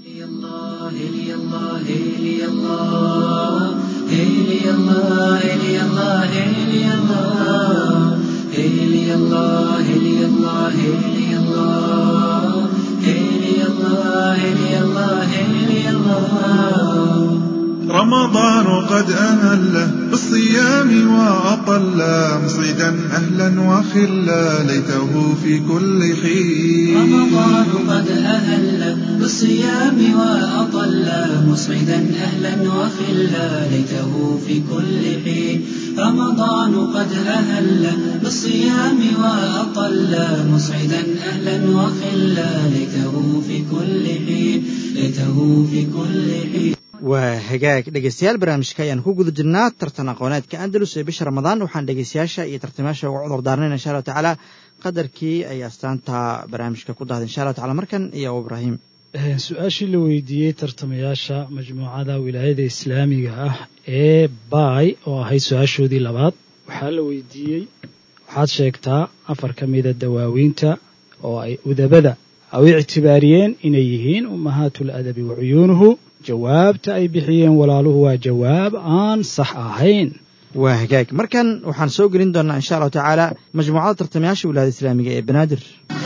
رمضان قد أهل بالصيام وأطل مصيدا أهلا وخلا ليته في كل حين رمضان قد أهل بالصيام وأطل مسعدا أهلا وخلا ليته في كل حين رمضان قد أهل بالصيام وأطل مسعدا أهلا وخلا ليته في كل حين ليته في كل حين waa hagaag dhegaystayaal barnaamijka ayaan ku guda jirnaa tartan aqooneedka andalus ee bisha ramadaan waxaan dhegaystayaasha iyo tartamayaasha uga cudur daarnayn insha allahu tacaala qadarkii ay astaanta barnaamijka ku dahday insha allahu tacala markan iyo ibraahim su-aashii la weydiiyey tartamayaasha majmuucada wilaayada islaamiga ah ee baay oo ahayd su-aashoodii labaad waxaa la weydiiyey waxaad sheegtaa afar ka mida dawaawiinta oo ay udabada u ictibaariyeen inay yihiin ummahaatul adabi wa cuyuunuhu jawaabta ay bixiyeen walaaluhu waa jawaab aan sax ahayn waa hagaag markan waxaan soo gelin doonnaa insha allahu tacaala majmuucada tartamayaasha wilaayada islaamiga ee banaadir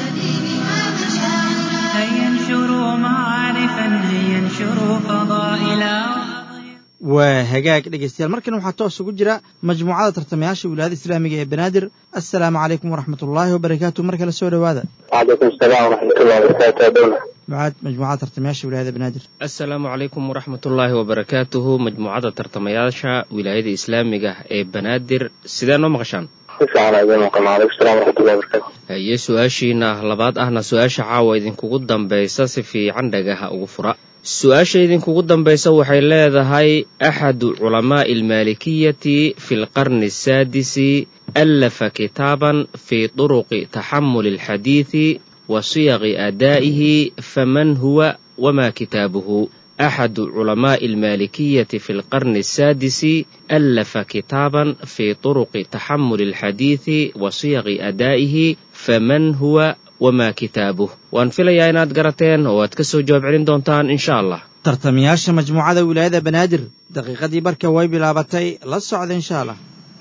هيا انشروا معارفا هيا انشروا فضائلا waa hagaag dhegeystayaal markan waxaa toos ugu jira majmuucada tartamayaasha wilaayada islaamiga ee banaadir assalaamu calaykum waraxmat ullaahi wabarakaatu mar kale soo dhowaada وعليكم السلام ورحمة الله وبركاته دولة mucaad majmuucada tartamayaasha wilaayada banaadir asalaamu calaykum waraxmatullaahi wabarakaatuhu majmuucadda tartamayaasha wilaayada islaamiga ee banaadir sidee noo maqashaan تسعة على مقام وعليكم السلام ورحمة الله وبركاته haye su-aashiina labaad ahna su-aasha caawa idinkugu dambaysa si fiican dhagaha ugu fura su-aasha idinkugu dambaysa waxay leedahay axadu culamaa'i almaalikiyati fi lqarni asaadisi allafa kitaaban fii turuqi taxamuli alxadiidi wa siyaqi aadaa'ihi faman huwa wama kitaabuhu أحد علماء المالكية في القرن السادس ألف كتابا في طرق تحمل الحديث وصيغ أدائه فمن هو وما كتابه وأن في لياينات قرتين واتكسو جواب علين دونتان إن شاء الله tartamayaasha majmuucada wilaayada banaadir daqiiqadii barka way bilaabatay la socda insha allah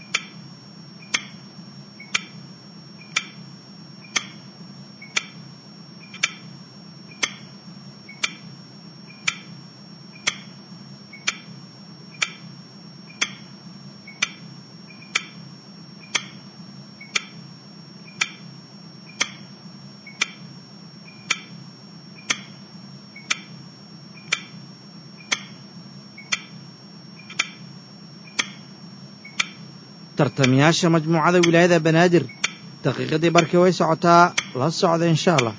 tartamayaasha majmuucada wilaayada banaadir daqiiqadii barkii way socotaa la socda insha allah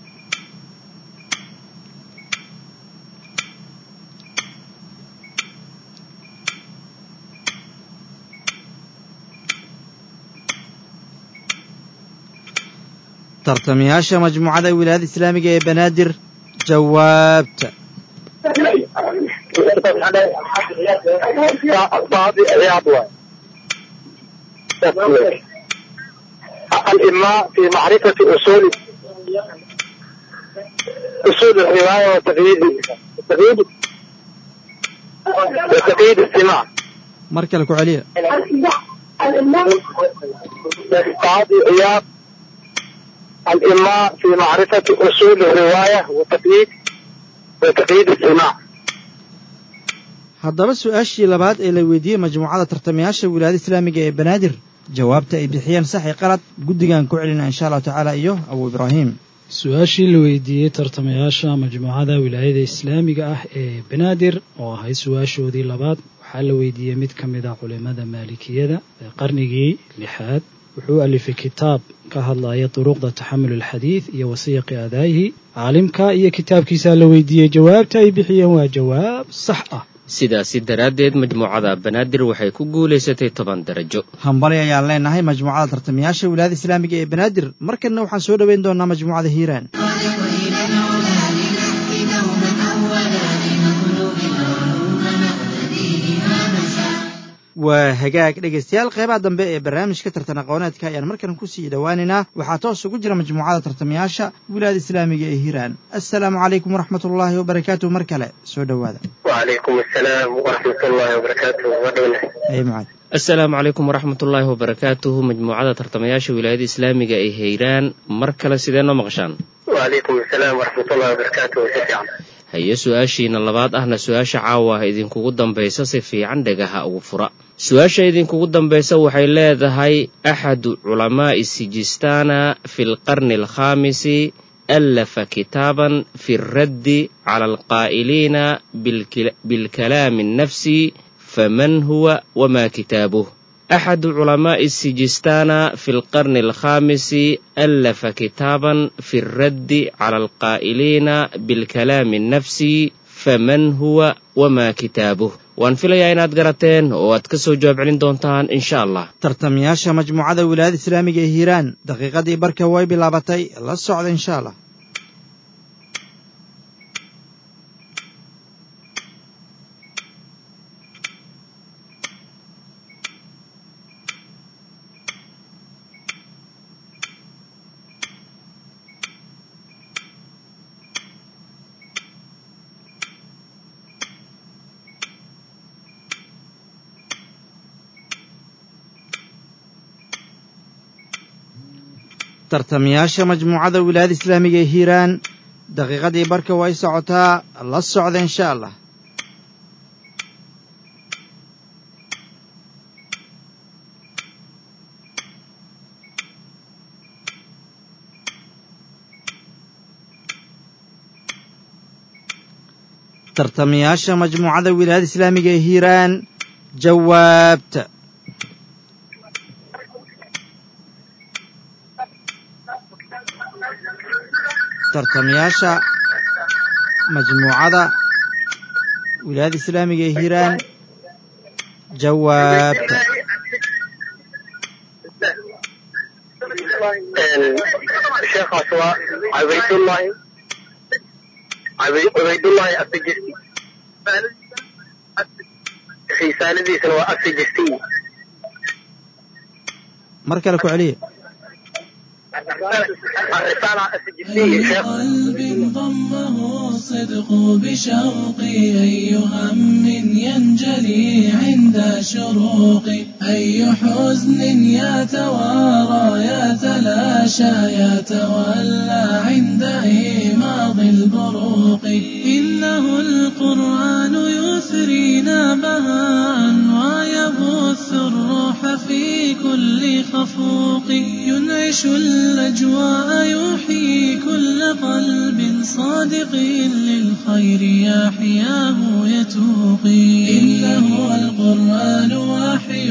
tartamayaasha majmuucada wilaayada islaamiga ee banaadir jawaabta قاضي عياض واي. الإماء في معرفة أصول أصول الرواية وتقييد وتقييد وتقييد السماع mar kale ku celiya قاضي عياض الإماء في معرفة أصول الرواية وتقييد وتقييد السماع haddaba su-aashii labaad ee la weydiiyey majmuucada tartamayaasha wilaayada islaamiga ee banaadir jawaabta ay bixiyeen sax i qalad guddigan ku celina insha allahu tacaala iyo abu ibraahim su-aashii la weydiiyey tartamayaasha majmuucada wilaayada islaamiga ah ee banaadir oo ahayd su-aashoodii labaad waxaa la weydiiyey mid ka mid a culimada maalikiyada ee qarnigii lixaad wuxuu alifay kitaab ka hadlaya duruqda taxamul alxadiid iyo wasiyaqi adaa'ihi caalimka iyo kitaabkiisaa la weydiiyey jawaabta ay bixiyeen waa jawaab sax ah sidaasi daraaddeed majmuucada banaadir waxay ku guulaysatay toban darajo hambali ayaan leenahay majmuucada tartamayaasha wilaayada islaamiga ee banaadir markanna waxaan soo dhoweyn doonaa majmuucada hiiraan وإلى العلا لنهدي دوما أولا لنطلب العلوم نقتدي بها مشاعر waa hagaag dhegaystayaal qeybaha dambe ee barnaamijka tartan aqooneedka ayaan markan kusii dhowaaneynaa waxaa toos ugu jira majmuucada tartamayaasha wilaayada islaamiga ee hiiraan assalaamu calaykum waraxmat ullaahi wabarakaatuh mar kale soo dhowaada وعليكم السلام ورحمة الله وبركاته ودولة ay mucaad asalaamu calaykum waraxmatullaahi wabarakaatuhu majmuucada tartamayaasha wilaayada islaamiga ee hiiraan mar kale sidee noo maqashaan وعليكم السلام ورحمة الله وبركاته شفيعا haye su-aashiina labaad ahna su-aasha caawa idinkugu dambaysa si fiican dhagaha ugu fura su-aasha idinkugu dambaysa waxay leedahay axadu culamaa'i sijistaana fi lqarni alkhaamisi allafa kitaaban fi raddi cala alqaa'iliina bilkila- bilkalaami annafsi faman huwa wama kitaabuh أحد علماء السجستان في القرن الخامس ألف كتابا في الرد على القائلين بالكلام النفسي فمن هو وما كتابه وان في لياينات قرتين واتكسو جواب علين دونتان إن شاء الله tartamayaasha majmuucada wilaayada islaamiga ee hiiraan daqiiqadii barka way bilaabatay la socda insha allah tartamayaasha majmuucada wilaayada islaamiga ee hiiraan daqiiqadii barka way socotaa la socda insha allah tartamayaasha majmuucada wilaayada islaamiga ee hiiraan jawaabta tartamayaasha majmuucada wilaayada islaamiga ee hiiraan jawaabta sheekhaas waa cabaydullaahi cubaydullaahi asijirti risaaladiisana waa asijirti mar kale ku celiya الرسالة السجستية شيخ قلب ضمه الصدق بشوقي أي هم ينجلي عند شروقي أي حزن يتوارى يتلاشى يتولى عند إيماض البروق إنه القرآن يثرينا بهاء ويبث الروح في كل خفوق ينعش الأجواء يحيي كل قلب صادق للخير يحياه يتوقي إنه القرآن وحي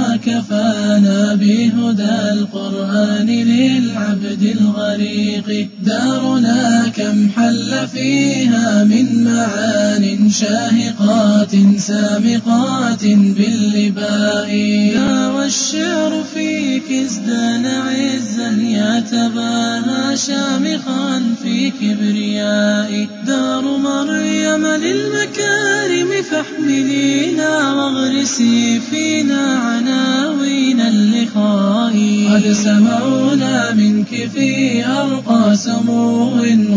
وكفانا بهدى القرآن للعبد الغريق دارنا كم حل فيها من معان شاهقات سامقات باللباء دار الشعر فيك ازدان عزا يتباهى شامخا في كبرياء دار مريم للمكارم فاحملينا واغرسي فينا عناوين اللقاء قد سمعونا منك في أرقى سمو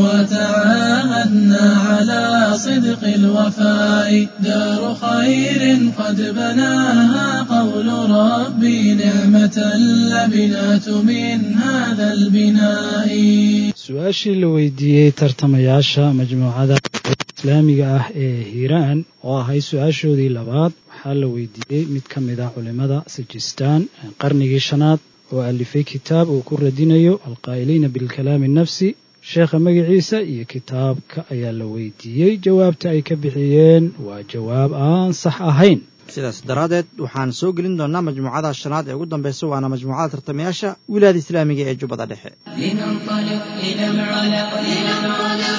وتعاهدنا على صدق الوفاء دار خير قد بناها قول ربي نعمة اللبنات من هذا البناء su-aashii la weydiiyey tartamayaasha majmuucada islaamiga ah ee hiiraan oo ahayd su-aashoodii labaad waxaa la weydiiyey mid ka mid ah culimmada sajistaan qarnigii shanaad oo alifay kitaab uu ku radinayo alqaa'iliina bilkalaami nafsi sheekha magaciisa iyo kitaabka ayaa la weydiiyey jawaabta ay ka bixiyeen waa jawaab aan sax ahayn sidaas daraaddeed waxaan soo gelin doonnaa majmuucada shanaad ee ugu dambaysa waana majmuucada tartamayaasha wilaayada islaamiga ee jubbada dhexe لننطلق إلى العلا إلى العلا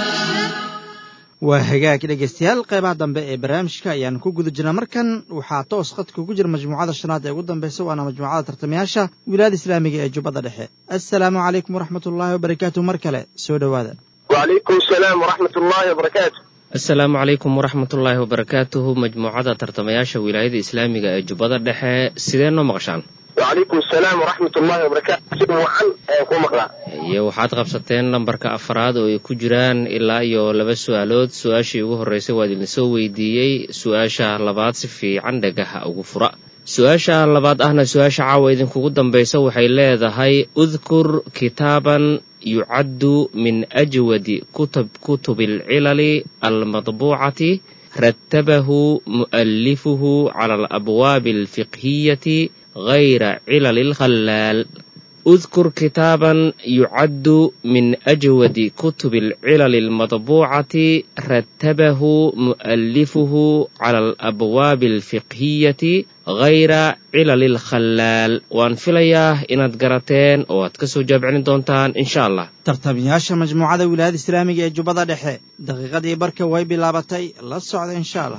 waa hagaag dhegaystayaal qaybaha dambe ee barnaamijka ayaan ku guda jirnaa markan waxaa toos khadka ku jira majmuucada shanaad ee ugu dambaysa waana majmuucada tartamayaasha wilaayada islaamiga ee jubbada dhexe assalaamu calaykum waraxmat ullaahi wabarakaatu mar kale soo dhowaada وعليكم السلام ورحمة الله وبركاته asalaamu calaykum waraxmatullaahi wabarakaatuhu majmuucada tartamayaasha wilaayada islaamiga ee jubbada dhexe sidee noo maqashaan وعليكم السلام ورحمة الله وبركاته وعن كو مقلا iyo waxaad qabsateen lambarka afaraad oo ay ku jiraan ilaa iyo laba su-aalood su-aashii ugu horreysay waa idin soo weydiiyey su-aasha labaad si fiican dhagaha ugu fura su-aasha labaad ahna su-aasha caawa idinkugu dambaysa waxay leedahay udkur kitaaban yucaddu min ajwadi kutub kutubi alcilali almadbuucati rattabahu mu'alifuhu cala alabwaabi alfiqhiyati غayra cilali alkhallaal اذكر كتابا يعد من أجود كتب العلل المطبوعة رتبه مؤلفه على الأبواب الفقهية غير علل الخلال وان فيلياه إناد قراتين واد كسو جابعين دونتان إن شاء الله tartamayaasha majmuucada wilaayada islaamiga ee jubbada dhexe daqiiqadii barka way bilaabatay la socda insha allah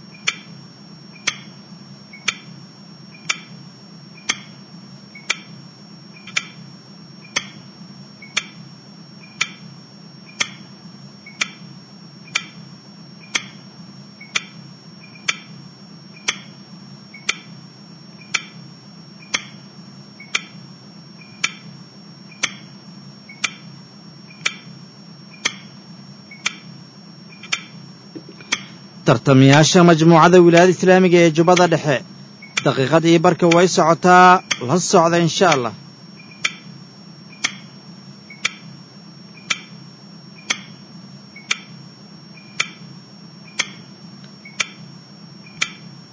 tartamayaasha majmuucada wilaayada islaamiga ee jubbada dhexe daqiiqadii barka way socotaa la socda insha allah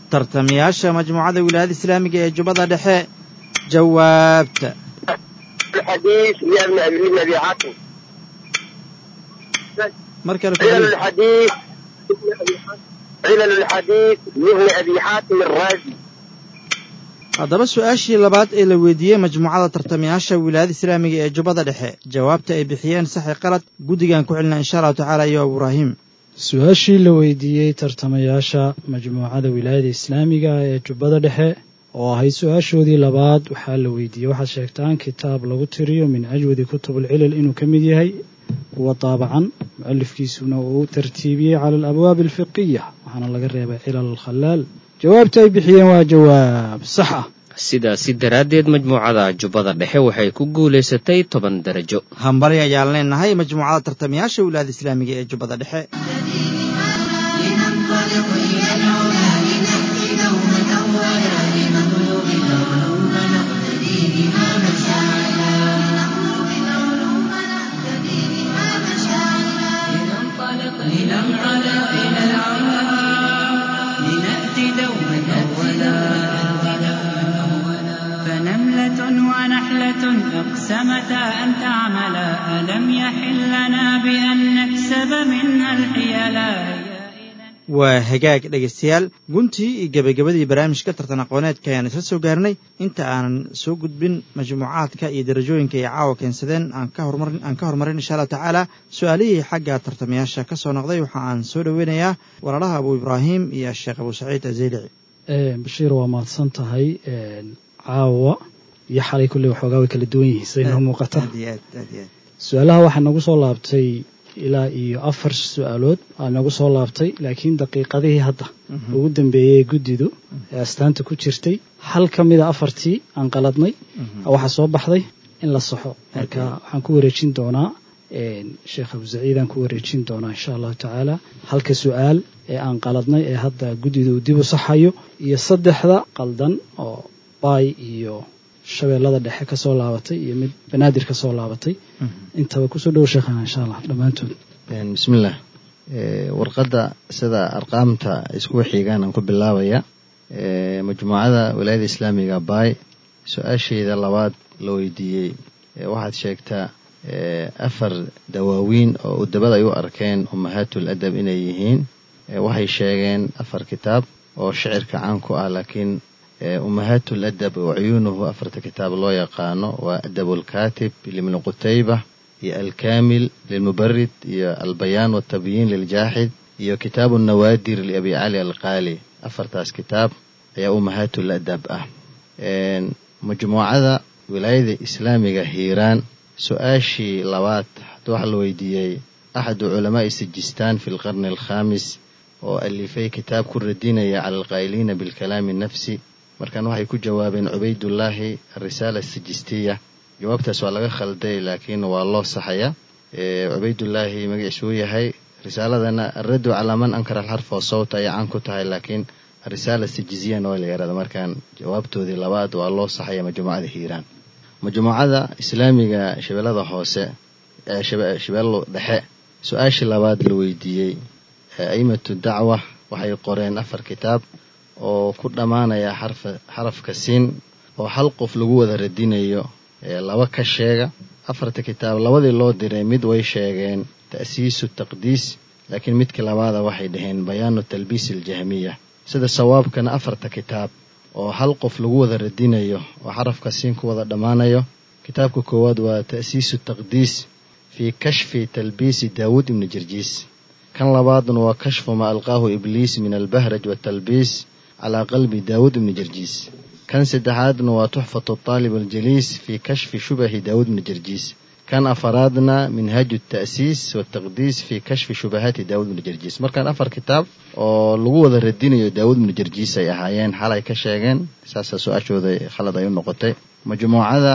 tartamayaasha majmuucada wilaayada islaamiga ee jubbada dhexe jawaabta الحديث لابن أبي لابن أبي حاتم mar kale ku علل celiya. الحديث علل الحديث لابن أبي حاتم الرازي haddaba su-aashii labaad ee la weydiiyey majmuucada tartamayaasha wilaayada islaamiga ee jubbada dhexe jawaabta ay bixiyeen saxi qalad guddigan ku celina insha allahu tacaala iyo ibraahim su-aashii la weydiiyey tartamayaasha majmuucada wilaayada islaamiga ee jubbada dhexe oo ahayd su-aashoodii labaad waxaa la weydiiyey waxaad sheegtaan kitaab lagu tiriyo min ajwadi kutubulcilal inuu ka mid yahay kuwa daabacan mucalifkiisuna uu u tartiibiyey cala alabwaabi alfiqiya waxaana laga reebay cilal alkhalaal jawaabta ay bixiyeen waa jawaab sax ah sidaasi daraaddeed majmuucada jubbada dhexe waxay ku guulaysatay toban darajo hambali ayaan leenahay majmuucada tartamayaasha wilaayada islaamiga ee jubbada dhexe لننطلق إلى العلا لنأتي دوما أولا لنطلب العلوم نقتدي بها مشاعلا لنطلب العلوم نقتدي بها مشاعلا لننطلق إلى العلا إلى العلا لنأتي دوما أولا فنملة ونحلة أقسمتا أن تعملا ألم يحل لنا بأن نكسب منها الحيلا waa hagaag dhegaystayaal guntii iyo gebagabadii barnaamijka tartan aqooneedka ayaan isla soo gaarnay inta aanan soo gudbin majmuucaadka iyo darajooyinka ay caawa keensadeen aan ka horumarin aan ka horumarin insha allahu tacaala su-aalihii xagga tartamayaasha ka soo noqday waxa aan soo dhoweynayaa walaalaha abu ibraahim iyo sheekh abu saciid azeylici bashiir waa mahadsan tahay caawa iyo xalay kulley waxoogaa way kala duwan yihiin siday noo muuqata aad iyo aad aad iyo aad su-aalaha waxaa nagu soo laabtay ilaa iyo afar su-aalood aa nagu soo laabtay laakiin daqiiqadihii hadda Mhm. ugu dambeeyey guddidu ee astaanta ku jirtay hal ka mida afartii aan qaladnay Mhm. waxaa soo baxday in la saxo marka Okay. waxaan ku wareejin doonaa sheekh abu saciidaan ku wareejin doonaa insha allahu tacaala halka su-aal ee aan qaladnay ee hadda guddidu uu dib u saxayo iyo saddexda qaldan oo baay iyo shabeellada dhexe ka soo laabatay iyo mid banaadir ka soo laabatay Mhm. intaba kusoo dhowo sheekhana insha allah dhammaantood bismillaah Eh, warqadda sida arqaamta isku xigaan aan ku bilaabaya Eh, majmuucada wilaayada islaamiga baay su-aasheeda labaad la weydiiyey eh, waxaad sheegtaa eh, afar dawaawiin oo udabada ay u arkeen umahaatul adab inay yihiin Eh, waxay sheegeen afar kitaab oo shicirka caan ku ah laakiin eh, umahaatul adab wa cuyuunuhu afarta kitaab loo yaqaano waa adabulkaatib libni qutayba iyo alkaamil lilmubarid iyo albayaan waltabyiin liljaaxid iyo kitaabu nawaadir liabi cali alqaali afartaas kitaab ayaa umahaatul adab ah Een, majmuucada wilaayada islaamiga hiiraan su-aashii labaad hadda waxaa la weydiiyey axadu culamaai sijistaan fi lqarni alkhaamis oo alifay kitaab ku radinaya cala alqaa'iliina bilkalaami nafsi markan waxay ku jawaabeen cubaydullaahi arisaala sijistiya jawaabtaas waa laga khalday laakiin waa loo saxaya Ee, cubaydullaahi magaciisu uu yahay risaaladana alraddu calaa man ankara alxarfa wa sawta ayay caan ku tahay laakiin arisaala sijiziyana waa la yahahda markaan jawaabtoodii labaad waa loo saxaya majmuucada hiiraan majmuucada islaamiga shabeellada hoose ee shabe- shabeello dhexe su-aashii labaad la weydiiyey ee aimatu dacwa waxay qoreen afar kitaab oo ku dhammaanaya xarfa xarafka siin oo hal qof lagu wada radinayo ee laba ka sheega afarta kitaab labadii loo diray mid way sheegeen ta'siisu taqdiis laakiin midkii labaada waxay dhaheen bayaanu talbiis aljahmiya sida sawaabkana afarta kitaab oo hal qof lagu wada radinayo oo xarafka siin ku wada dhammaanayo kitaabka koowaad waa ta'siisu taqdiis fii kashfi talbiisi daawuud ibni jirjiis kan labaadna waa kashfu ma alqaahu ibliis min albahraj watalbiis calaa qalbi daawuud ibni jirjiis kan saddexaadna waa tuxfatu aalib aljaliis fii kashfi shubahi daawuud ibni jirjiis kan afaraadna minhaaju ta'siis wataqdiis fii kashfi shubahaati daawuud ibni jirjiis markaan afar kitaab oo lagu wada radinayo daawuud ibni jirjiis ay ahaayeen xalay ka sheegeen saasaa su-aashooda khalad ay u noqotay majmuucada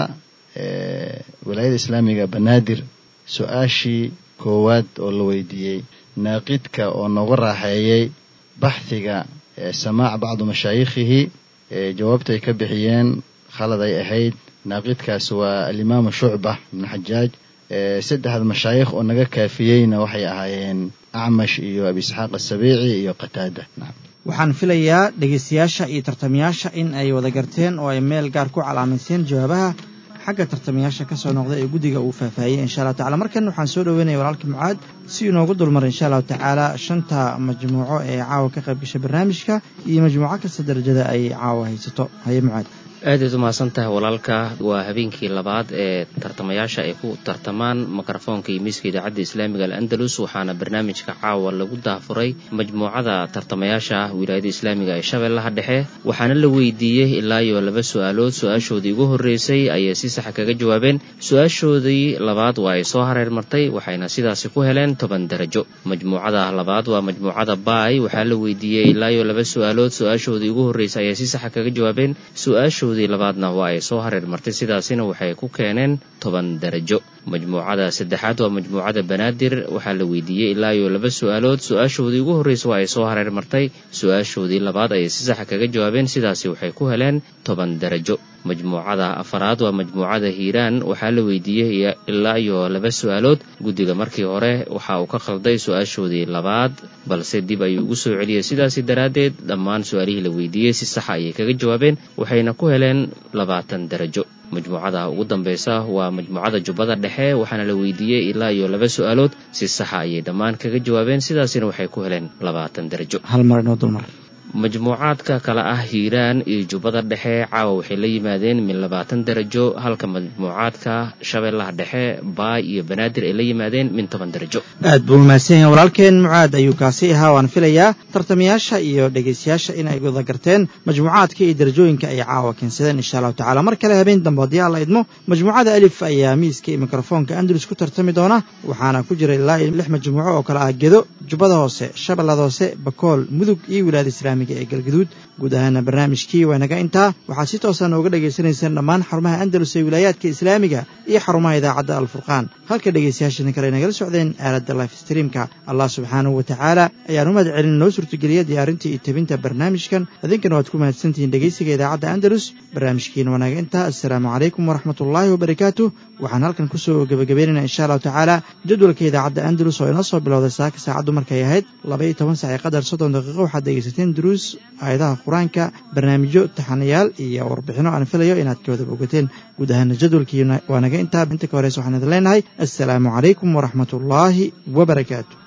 eh, wilaayada islaamiga banaadir su-aashii koowaad oo la weydiiyey naaqidka oo nooga raaxeeyey baxhiga ee samaac bacdu mashaayikhihi ee jawaabta ay ka bixiyeen khalad ay ahayd naaqidkaas waa alimaamu shucba ibnu xajaaj ee saddexda mashaayikh oo naga kaafiyeyna waxay ahaayeen acmash iyo abi isxaaq asabiici iyo qataada nacam waxaan filayaa dhegaystayaasha iyo tartamayaasha in ay wada garteen oo ay meel gaar ku calaamayseen jawaabaha xagga tartamayaasha ka soo noqda ee guddiga uu faahfaahiyey insha allahu tacala markan waxaan soo dhoweynaya walaalka mucaad si inoogu dulmar insha allahu tacaala shanta majmuuco ee caawa ka qayb gashay barnaamijka iyo majmuuco kasta darajada ay caawa haysato haye mucaad aadaad umahadsan tahay walaalka waa habeenkii labaad ee tartamayaasha ay ku tartamaan mikrofoonka iyo miiska idaacadda islaamiga al'andalus waxaana barnaamijka caawa lagu daafuray majmuucada tartamayaasha wilaayada islaamiga ee shabeellaha dhexe waxaana la weydiiyey ilaa iyo laba su-aalood su-aashoodii ugu horreysay ayay si saxa kaga jawaabeen su-aashoodii labaad waa ay soo hareer martay waxayna sidaasi ku heleen toban darajo majmuucada labaad waa majmuucada baay waxaa la weydiiyey ilaa iyo laba su-aalood su-aashoodii ugu horreysay ayay si saxa kaga jawaabeen su-aashoodii labaadna waa ay soo hareer martay sidaasina waxay ku keeneen toban darajo majmuucada saddexaad waa majmuucada banaadir waxaa la weydiiyey ilaa iyo laba su-aalood su-aashoodii ugu horreysa waa ay soo hareer martay su-aashoodii labaad ayay si saxa kaga jawaabeen sidaasi waxay ku heleen toban darajo majmuucada afaraad waa majmuucada hiiraan waxaa la weydiiyey ilaa iyo laba su-aalood guddiga markii hore waxa uu ka khalday su-aashoodii labaad balse dib ayuu ugu soo celiyey sidaasi daraaddeed dhammaan su-aalihii la weydiiyey si saxa ayay kaga jawaabeen waxayna ku heleen labaatan darajo majmuucada ugu dambeysa waa majmuucada jubbada dhexe waxaana la weydiiyey ilaa iyo laba su-aalood si saxa ayay dhammaan kaga jawaabeen sidaasina waxay ku heleen labaatan darajo hal mar inoo dulmar majmuucaadka kale ah hiiraan iyo jubbada dhexe caawa waxay la yimaadeen min labaatan darajo halka majmuucaadka shabeellaha dhexe baay iyo banaadir ay la yimaadeen min toban darajo aad buu mahadsan yahay walaalkeen mucaad ayuu kaasi ahaa waan filayaa tartamayaasha iyo dhegaystayaasha in ay wada garteen majmuucaadka iyo darajooyinka ay caawa keensadeen insha allahu tacala mar kale habeen dambe haddii alla idmo majmuucada alif ayaa miiska iyo mikrofoonka andalus ku tartami doona waxaana ku jira ilaa iyo lix majmuuco oo kale ah gedo jubbada hoose shabeellada hoose bakool mudug iyo wilaayada islaamiga ee galgaduud guud ahaana barnaamijkii waa naga intaa waxaad si toosa nooga dhagaysanaysaan dhammaan xarumaha andalus ee wilaayaadka islaamiga iyo xarumaha idaacadda alfurqaan halka dhegaystayaashani kale nagala socdeen aaladda life streamka allah subxaanahu wa tacaala ayaan u mahad celin noo suurtageliya diyaarinta iyo tebinta barnaamijkan idinkana waad ku mahadsantihiin dhegaysiga idaacadda andalus barnaamijkiina waa naga intaa assalaamu calaykum waraxmatullaahi wabarakaatu waxaan halkan kusoo gebagabeynayna insha allahu tacaala jadwalka idaacadda andalus oo inoo soo bilowday saaka saacaddu markay ahayd laba iyo toban sac ee qadar soddon daqiiqo waxaad dhegaysateen duruus aayadaha qur-aanka barnaamijyo taxanayaal iyo warbixino aan filayo inaad ka wada bogateen guud ahaana jadwalkii waa naga intaa inta ka horeysa waxaan idin leenahay assalaamu calaykum waraxmatullaahi wabarakaatu